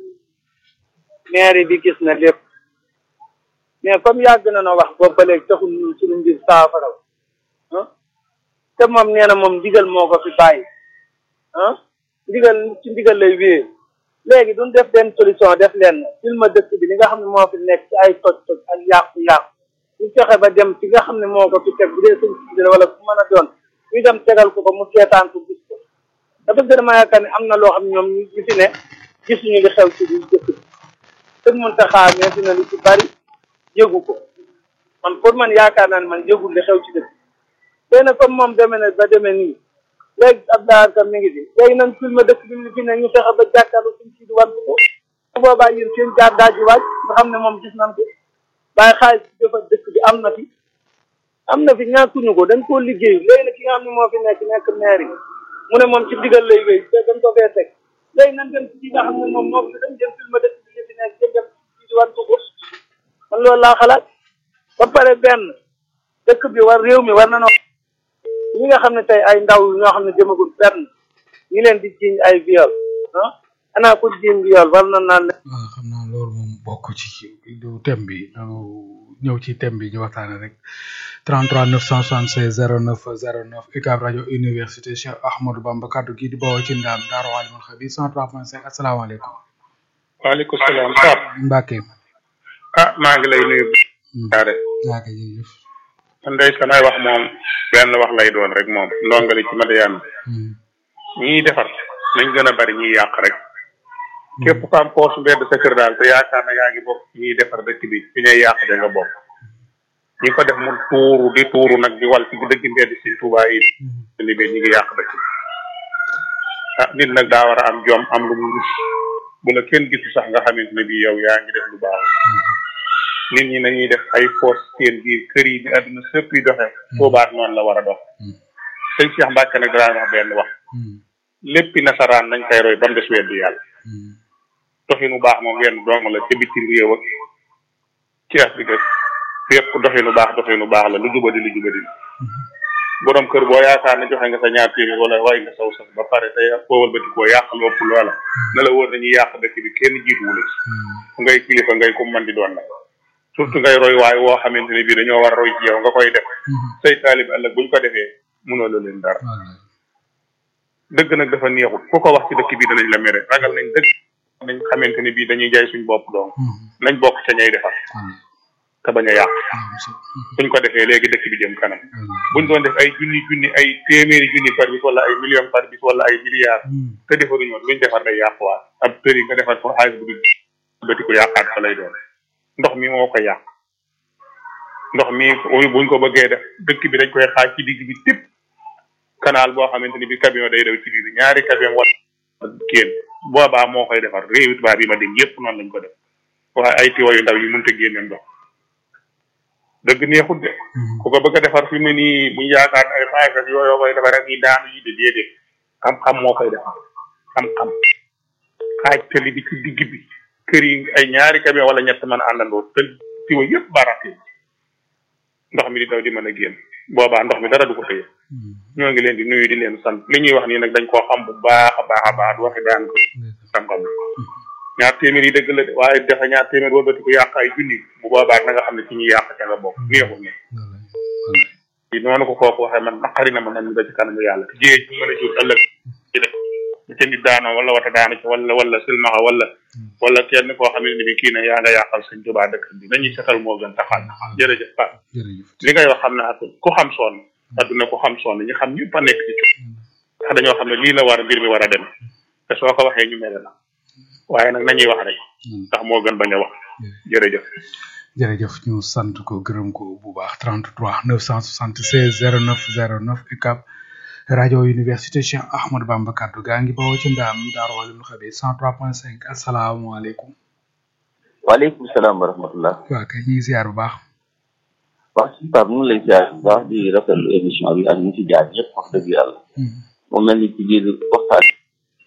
maire bi gis na lépp mais comme yàgg na na wax boobu ba léegi taxul ñun suñu mbir saafara ah te moom nee na moom ndigal moo ko fi bàyyi ah ndigal ci ndigal lay wéyee léegi duñ def benn solution def leen film dëkk bi li nga xam ne moo fi nekk ci ay toj toj ak yàqu-yàqu ñu fexe ba dem ci nga xam ne moo ko fi teg bu dee sëñ si wala fu mën a doon ñu dem tegal ko ko mu seetaan ko gis ko dafa gën a ma yaakaar ne am na loo xam ne ñoom ñu fi ne gisuñu li xew ci biir dëkk bi sëñ Muntaxa mais fi na lu ci bari yëgu ko man pour man yaakaar naa ne man yëgul li xew ci dëkk léegi nag comme moom demee na ba demee nii léegi Abdoulaye Kam mi ngi fi léegi nañ filmé dëkk bi ñu fi ne ñu fexe ba jàkkaarloo suñ si di wan ko bu boobaa yéen seen jaar daaj ji waaj nga xam ne moom gis nañ ko waaye xaalis bi dafa dëkk bi am na fi am na fi ñàkkuñu ko dañ koo liggéey léegi nag ki nga xam ne moo fi nekk nekk maire yi mu ne moom ci digal lay wéy te dañ ko fee teg léegi nañ dem ci ki nga xam ne moom moo fi dañ dem filmé dëkk bi ñu fi nekk dañ dem ci di wan ko ko man loolu laa xalaat ba pare benn dëkk bi war réew mi war na noo ñi nga xam ne tey ay ndaw ñoo xam ne jëmagul fenn ñi leen di jiiñ ay viol ah anaa ko jiiñ viol war na naan waaw xam naa loolu moom bokk ci du thème bi ñëw ci thème bi ñu waxtaane rek 33 976 09 09 UCAB rajo université Cheikh Ahmadou Bamba kaddu gi di bawoo ci ndaam Daaru Alimul Xabiir 103.5 asalaamaaleykum. waaleykum salaam Pape. Mbacke. ah maa ngi lay nuyu. jaare waa kay jërëjëf. man day samay wax moom benn wax lay doon rek moom ndongali ci Madiyana ñiy defar nañ gën a bari ñiy yàq rek képp ku am poos mbedd sa kër daal te yaakaar na yaa ngi bokk ñiy defar dëkk bi fi ñuy yàq da nga bokk ñi ko def mu tuuru di tuuru nag di wal ci dëgg mbedd si Tuubaa yi li be ñi ngi yàq dëkk bi ah nit nag daa war a am jom am lu mu rus bu la kenn gisu sax nga xamante ne bii yow yaa ngi def lu baax nit ñi nañuy def ay foos seen biir kër yi di àdduna sëpp yi doxe Tuubaa noonu la war a dox sëñ Cheikh Mbacke nag daan wax benn wax léppi nasaraan nañ koy roy ba mu des weddi yàlla doxinu baax moom wenn dong la ca bitim réew ak ci Afrique fépp doxinu baax doxinu baax la lu jubadi lu jubadi borom kër boo yaakaar ne joxe nga sa ñaar téeméer wala way nga saw sax ba pare tey boowal bati koo yàq lu ëpp loola na la wóor nañuy yàq dëkk bi kenn jiituwu la ci ngay kilifa ngay ko mën di doon nag surtout ngay roy waaye woo xamante ne bii dañoo war a roy ci yow nga koy def say taalib ëllëg buñ ko defee mënoo la leen dara dëgg nag dafa neexut ku ko wax ci dëkk bi danañ la mere ragal nañ dëgg nañ xamante ne bii dañuy jaay suñ bopp doom nañ bokk ca ñay defar te bañ a yàq suñ ko defee léegi dëkk bi jëm kanam buñ doon def ay junni junni ay téeméeri junni par bis wala ay million par bis wala ay milliards te defaruñu woon luñ defar day yàquwaat ab tëri nga defar ko xaalis bu dul bëti ko yàqaat fa lay doon ndox mi moo ko yàq ndox mi buñ ko bëggee def dëkk bi dañ koy xaaj ci digg bi tipp canal boo xamante ni bi camion day daw ci biir ñaari camion wala kéen boobaa moo koy defar réewi tubaab yi ma dem yépp noonu lañ ko def waaye ay tiwa yu ndaw yi mënut a génne ndox dëgg neexut de ku ko bëgg a defar fi mu ne nii buñ yaakaar ay xaalis ak yooyu koy defar ak yi daanu yi de déedéet xam-xam moo koy defar xam-xam xaaj tali bi ci digg bi kër yi ay ñaari camion wala ñett mën a àndandoo te tiwa yépp barate ndox mi di daw di mën a génn boobaa ndox mi dara du ko tëye ñoo ngi leen di nuyu di leen sant li ñuy wax nii nag dañ koo xam bu baax a baax a baax du waxi daan ko xam-xam ñaar téeméer yi dëgg la de waaye dafa ñaar téeméer wëlbati ko yàq ay junni bu boobaa na nga xam ne ci ñuy yàq ca nga bokk neexul ne yi noonu ko kooku waxee man naqari na ma man mi ba ci kanamu yàlla te jiyee ci mën a jur ëllëg ci def bu ca nit daanoo wala wata daanu ci wala wala silmaxa wala wala kenn koo xam ne bi kii ne yaa nga yàqal sëñ Tuubaa dëkk bi nañuy setal moo gën taxal jërëjëf Pape li ngay wax xam ne ak ku xam sonn adduna ku xam sonn ñi xam ñëpp a nekk ci ndax dañoo xam ne lii la war mbir mi war a dem te soo ko waxee ñu mere la waaye nag nañuy wax rek ndax moo gën bañ a wax jërëjëf jërëjëf ñu sant ko gërëm ko bu baax 33 976 09 09 UCAB rajo université Cheikh Ahmadou Bamba kaddu gaa ngi bawoo ci ndaam Daaru Alimul Xabiir 103.5 asalaamaaleykum. waaleykum salaam wa rahmatullah. waa kay ñu ngi ziar bu baax. wax si Pape ñu ngi lay ziar bu baax di rafetlu émission bi ak ñu ci jaar ñëpp wax dëgg yàlla. mu mel ni ci biir waxtaan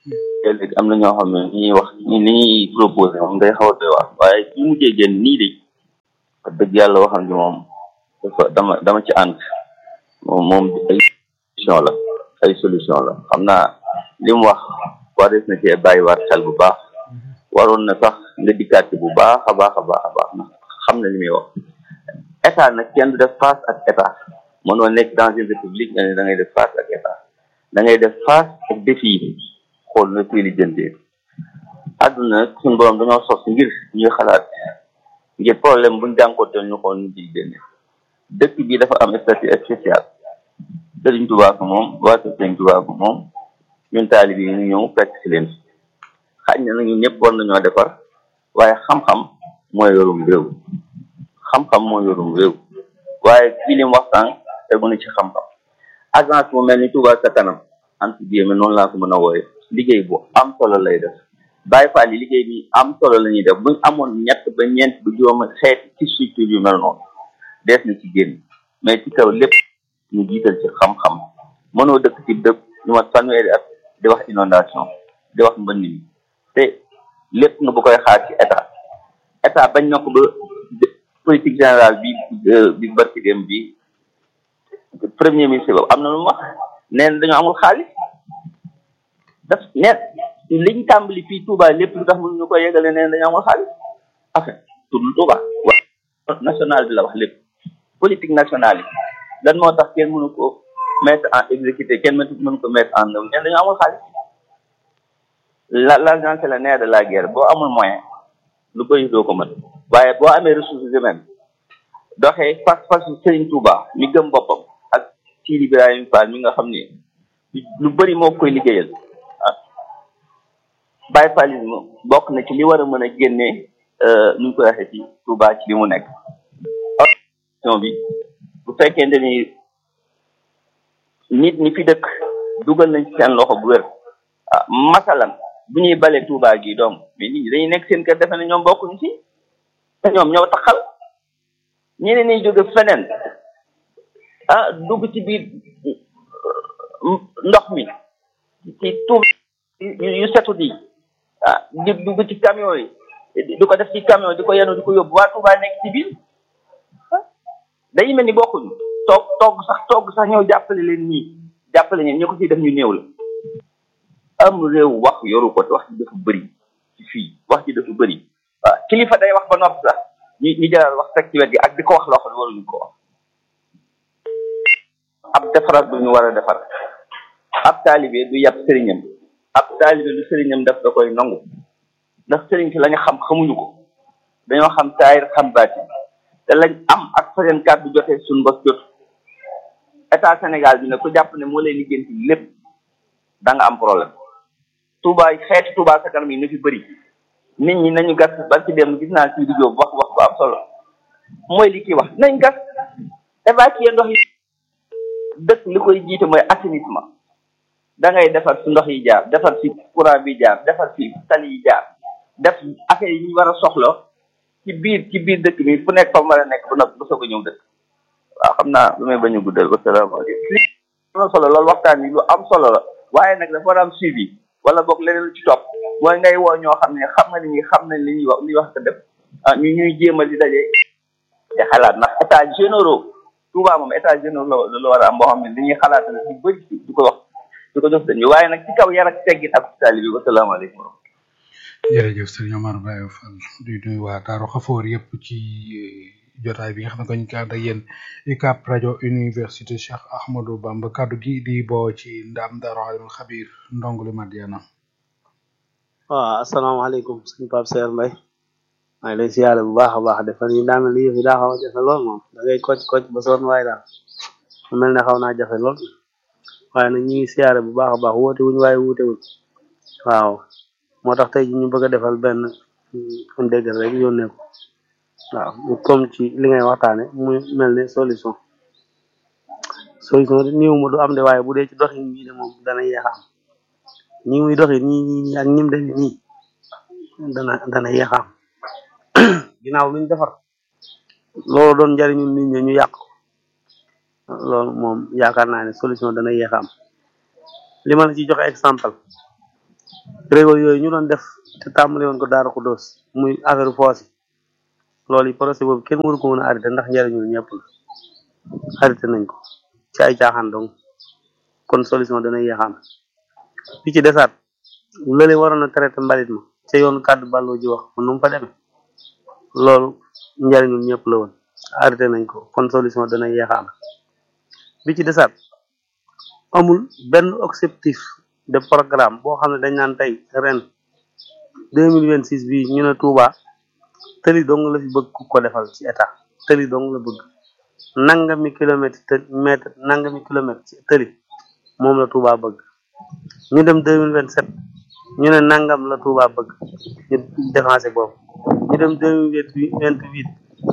léegi am na ñoo xam ne ni ñuy wax ni ñuy proposé moom day xaw a doy wax waaye su mujjee génn nii de wax dëgg yàlla waxam ji moom dafa dama dama ci ànd moom moom ay solution la ay solution la xam naa li mu wax warees na cee bàyyiwaat xel bu baax waroon na sax nga dikkaat ci bu baax a baax a baax a baax ndax xam na li muy wax état nag kenn du def face ak état mënoo nekk dans une république nga ne da ngay def face ak état da ngay def face ak défi yi xool na koy lijjantee àdduna suñu borom dañoo sos ngir ñuy xalaat ngir problème buñ jànkonteel ñu xool ñu ciy génne dëkk bi dafa am statut spécial Sëriñ Tuubaa ko moom waa kër Sëriñ Tuubaa ko moom ñun taalib yi ñu ñëw fekk si leen xaj na nag ñun ñëpp war nañoo defar waaye xam-xam mooy yorum réew xam-xam mooy yorum réew waaye fii li mu waxtaan tegu na ci xam-xam agence bu mel ni Touba sa kanam entre guillemets noonu laa ko mën a wooye liggéey bu am solo lay def Baye Fall yi liggéey bi am solo la ñuy def buñ amoon ñett ba ñeent ba juróom xeeti ci structure yu mel noonu dees na ci génn mais ci kaw lépp ñu jiital ci xam-xam mënoo dëkk ci dëkk ñu mat fanweeri at di wax inondation di wax mbënn mi te lépp nga bu koy xaar ci état état bañ na ko ba politique générale bi bi barki dem bi premier ministre boobu am na lu mu wax nee na dañoo amul xaalis daf nee liñ tàmbali fii Touba lépp lu tax mënu ñu ko yegale nee na dañoo amul xaalis enfin tuddul Touba wax national bi la wax lépp politique nationale yi lan moo tax kenn mënu ko mettre en exécuté kenn mënu mënu ko mettre en œuvre nee na dañoo amul xaalis la l'argent c'est le nerf de la guerre boo amul moyen lu bëri doo ko mën waaye boo amee ressources humaines doxee fas fas Serigne Touba mi gëm boppam ak Sidi Ibrahima Fall mi nga xam ne lu bëri moo koy liggéeyal ah Baye Fallisme bokk na ci li war a mën a génnee nu ñu koy waxee ci Touba ci li mu nekk. organisation bi bu fekkente ni nit ñi fi dëkk dugal nañ ci seen loxo bu wér ah masalan bu ñuy bale Touba gi doom mais nit ñi dañuy nekk seen kër defe ne ñoom bokkuñ ci te ñoom ñoo taxal ñeneen ñi jóge feneen ah dugg ci biir ndox mi ci Touba yu setu di ah di dugg ci camion yi di ko def ci camion di ko yenu di ko yóbbu waa Touba nekk ci biir day mel ni bokkuñu toog toog sax toog sax ñëw jàppale leen nii jàppale ñeen ñi ko ciy def ñu néew la am réew wax yoru ko te wax ci dafa bëri ci fii wax ci dafa bëri waaw kilifa day wax ba noppi sax ñu ñu jëlaat wax teg ci wet gi ak di ko wax loo xam ne waruñu ko wax ab defarat bu ñu war a defar ab taalibe du yab sëriñam ab taalibe lu sëriñam def da koy nangu ndax sëriñ si la ñu xam xamuñu ko dañoo xam taayir xam baati te lañ am ak fa seen kàddu jotee suñ bos jot état Sénégal bi ne ku jàpp ne moo lay liggéenti lépp da nga am problème Touba xeeti Touba sa kanam yi na fi bëri nit ñi nañu gas ba ci dem gis naa ci di jóob wax wax bu am solo mooy li kii wax nañ gas évacuer ndox yi dëkk li koy jiite mooy assainissement da ngay defar su ndox yi jaar defar fi courant bi jaar defar fi tali yi jaar def affaire yi ñu war a soxla ci biir ci biir dëkk bi fu nekk fa mu war a nekk ba noppi ba soog a ñëw dëkk waaw xam naa lu may bañ a guddal wasalaamaaleykum li am na solo loolu waxtaan yi lu am solo la waaye nag dafa war a am suivi wala boog leneen lu ci topp mooy ngay woo ñoo xam ne xam nga ni ñi xam nañ li ñuy wax li ñuy wax ko def ah ñu ñuy jéemal di daje te xalaat ndax état généraux Touba moom état généraux la la war a am boo xam ne li ñuy xalaat la ci bëri du ko wax du ko jox dañu waaye nag ci kaw yar ak teggin ak taalibe bi wasalaamaaleykum jërëjëf sëriñ Omar Baye Fall di nuyu waa Daaru Xafoor yëpp ci jotaay bi nga xam ne ko ñu ko ànd ak yéen UCAB rajo université Cheikh Ahmadou Bamba kaddu gi di boo ci ndam Daaru Alimul Xabir ndongoli Madiana waaw asalaamaaleykum sëñ Pape Seer Mbay maa ngi lay siyaare bu baax a baax defal yi daa mel ni yëf yi daa xaw a jafe lool moom da ngay kocc kocc ba sonn waaye daal mu mel ne xaw naa jafe lool waaye nag ñu ngi siyaare bu baax a baax woote wuñ waaye wuute wuñ waaw moo tax tey ji ñu bëgg a defal benn un déggal rek yónnee ko waaw mu comme ci li ngay waxtaane muy mel ne solution solution niiw ma du am de waaye bu dee ci doxin bii de moom dana yeex a am ñi muy doxi nii nii nii ak ñim demee nii dana dana yeex a am ginnaaw luñ defar loolu doon njariñu nit ñi ñu yàq ko loolu moom yaakaar naa ne solution dana yeex a am li ma la ci joxe exemple régo yooyu ñu doon def te tàmbali woon ko Daara Xuddoos muy affaire foos yi loolu yi projet boobu kenn waru ko mën a arrêté ndax njariñul ñëpp la arrêté nañ ko ci ay caaxaan donc kon solution dana yéexaan bi ci desaat lële waroon a traité mbalit ma ca yoonu kàddu bàlloo ji wax nu mu fa demee loolu njariñul ñëpp la woon arrêté nañ ko kon solution dana yéexaan bi ci desaat amul benn objectif de programme boo xam ne dañ naan tey ren deux mille vingt six bii ñu ne Touba tëli dong la fi bëgg ku ko defal ci état tëli dong la bëgg nangami kilomètre të mètre nangami kilomètre ci tëli moom la Touba bëgg ñu dem deux mille vingt sept ñu ne nangam la Touba bëgg ñu défensé boobu ñu dem deux mille vingt huit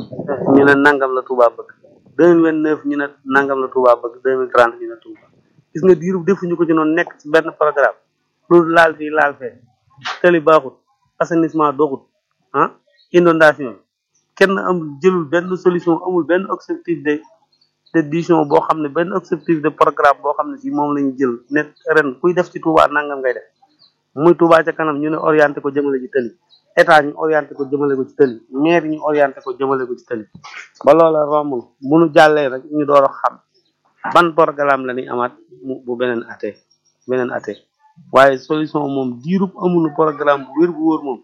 ñu ne nangam la Touba bëgg deux mille vingt neuf ñu ne nangam la Touba bëgg deux mille trente ñu ne Touba gis nga diiru defuñu ko ci noonu nekk ci benn programme loolu laal fii laal fee tëli baaxut assainissement doxut ah inondation kenn amul jëlul benn solution amul benn objectif de de décision boo xam ne benn objectif de programme boo xam ne si moom lañu jël ne ren kuy def ci Touba nangam ngay def muy Touba ca kanam ñu ne orienté ko jëmale ci tëli état ñu orienté ko jëmale ko ci tëli maire ñu orienté ko jëmale ko ci tëli ba loola romb bu nu jàllee rek ñu door a xam ban programme la ñuy amaat mu bu beneen ate beneen ate waaye solution moom diirub amunu programme bu wér bu wóor moom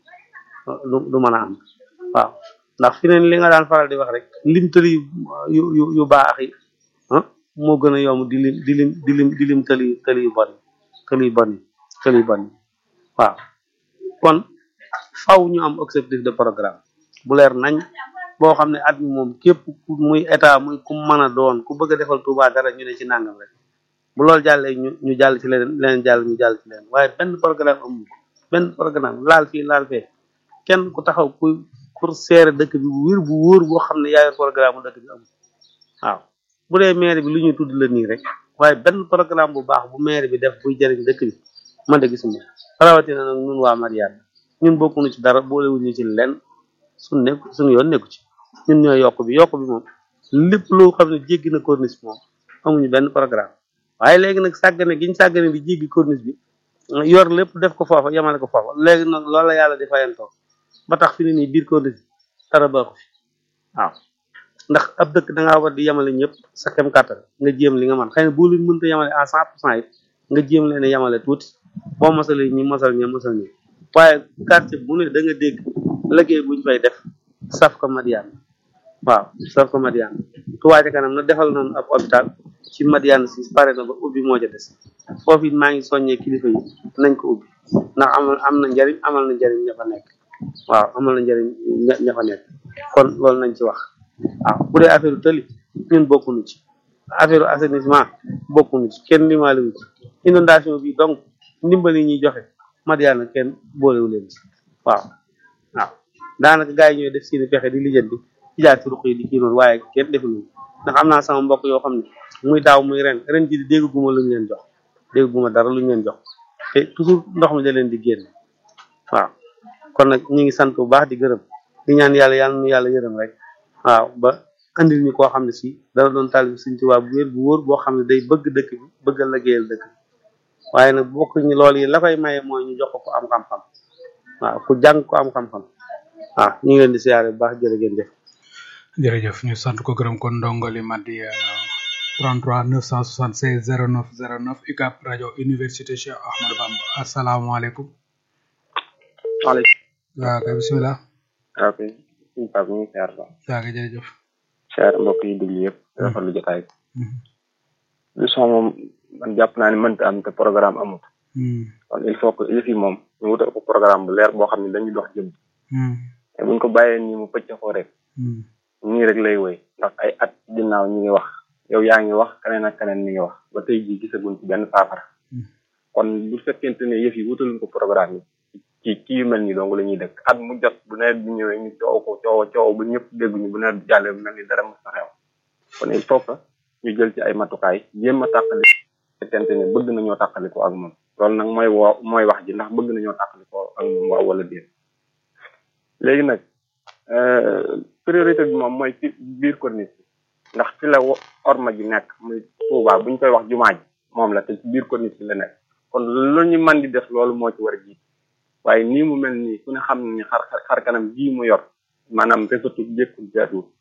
du du mën a am waaw ndax fi neen li nga daan faral di wax rek lim tëli yu yu yu baax yi ah moo gën a yomb di lim di lim di lim di lim tëli tëli yu bon yi tëli yu bon yi tëli yu bon yi waaw kon faw ñu am objectif de programme bu leer nañ boo xam ne at mi moom képp ku muy état muy ku mën a doon ku bëgg a defal Touba dara ñu ne ci nangam rek bu loolu jàllee ñu ñu jàll ci leneen leneen jàll ñu jàll ci leneen waaye benn programme amul benn programme laal fii laal fee kenn ku taxaw ku pour seere dëkk bi bu wér bu wóor boo xam ne yaa yor programme dëkk bi amul waaw bu dee maire bi lu ñuy tudd la nii rek waaye benn programme bu baax bu maire bi def buy jëriñ dëkk bi man de gisuma rawatina nag ñun waa Mariane ñun bokkuñu ci dara boolewuñu ci lenn suñ nekk suñu yoon nekku ci ñun ñooy yokk bi yokk bi moom lépp loo xam ne jéggi na corniche moom amuñu benn programme waaye léegi nag sàggane giñ sàggane di jéggi corniche bi yor lépp def ko foofa yemale ko foofa léegi nag loolu la yàlla di fayantoo ba tax fi ne nii biir corniche bi dara baaxu fi waaw ndax ab dëkk da ngaa war di yemale ñëpp sa kem kàttan nga jéem li nga man xëy na boo leen mënta yemale à cent pour cent it nga jéem leen a yemale tuuti boo mosalee ñi mosal ñi mosal ñi waaye quartier bu ne da nga dégg liggéey buñ fay def saf ko Madiane waaw saf ko Madiane Touba ca kanam na defal noonu ab hôpital ci Madiane si pare na ba ubbi moo ca des foofu it maa ngi soññee kilifa yi nañ ko ubbi ndax amal am na njariñ amal na njariñ ña fa nekk waaw amal na njariñ ña ña fa nekk kon loolu nañ ci wax waaw bu dee affaire tëli ñun bokkuñu ci affaire assainissement bokkuñu ci kenn limaaliwu ci inondation bi donc ndimbali ñuy joxe Madiane kenn boolewu leen ci waaw waaw daanaka gars yi ñooy def seeni pexe di lijjanti ci jaar ci ruq yi di kii noonu waaye kenn defuñu ndax am naa sama mbokk yoo xam ne muy daaw muy ren ren ji di dégguma luñ leen jox dégguma dara luñ leen jox te toujours ndox mi da leen di génn waaw kon nag ñu ngi sant bu baax di gërëm di ñaan yàlla yàlla nu yàlla yërëm rek waaw ba andil ñu koo xam ne si dana doon taalibe Sëriñ Tuubaa bu wér bu wóor boo xam ne day bëgg dëkk bi bëgg a liggéeyal dëkk bi waaye nag bokk ñu loolu yi la koy maye mooy ñu jox ko ko am xam-xam waaw ku jàng ko am xam-xam waaw ñu ngi leen di siyaare bu baax jërë ngeen jëf jërëjëf ñu sant ko gërëm kon ndongoli Madiana 33 976 09 09 UCAB rajo université Cheikh Ahmadou Bamba asalaamaaleykum. waaleykum. waaw kay bisimilah. waaw kay suñu Pape ñu ngi siyaar ba. waaw kay jërëjëf. siyaar mbokk yi déglu yëpp. rafetlu jotaay bi. leçon moom man jàpp naa ne mënta am te programme amut. kon il faut que yëf yi moom ñu wutal ko programme bu leer boo xam ne dañuy dox jëm. te buñ ko bàyyee nii mu pëcc ko rek. nii rek lay woy ndax ay at ginnaaw ñi ngi wax yow yaa ngi wax keneen ak keneen mi ngi wax ba tey jii gisaguñ ci benn saafara kon bu fekkente ne yëf yi wutaluñ ko programme yi ci ci yu mel nii dong la ñuy dëkk at mu jot bu nawet bi ñëwee ñu coow ko coow coow ba ñëpp dégguñu bu nawet bi jàllee bu mel ni dara mos a xew kon il faut que ñu jël ci ay matukaay jéem a tàqali fekkente ne bëgg nañoo tàqali ko ak moom loolu nag mooy woo mooy wax ji ndax bëgg nañoo tàqali ko ak moom waaw wala déet léegi nag priorité bi moom mooy ci biir corniche bi ndax fi la orma ji nekk muy Touba bu ñu koy wax jumaa ji moom la te ci biir corniche bi la nekk kon lu ñu mën di def loolu moo ci war a jiit waaye nii mu mel nii ku ne xam ne xar xar kanam bii mu yor maanaam rafetul jékkul jaatuwul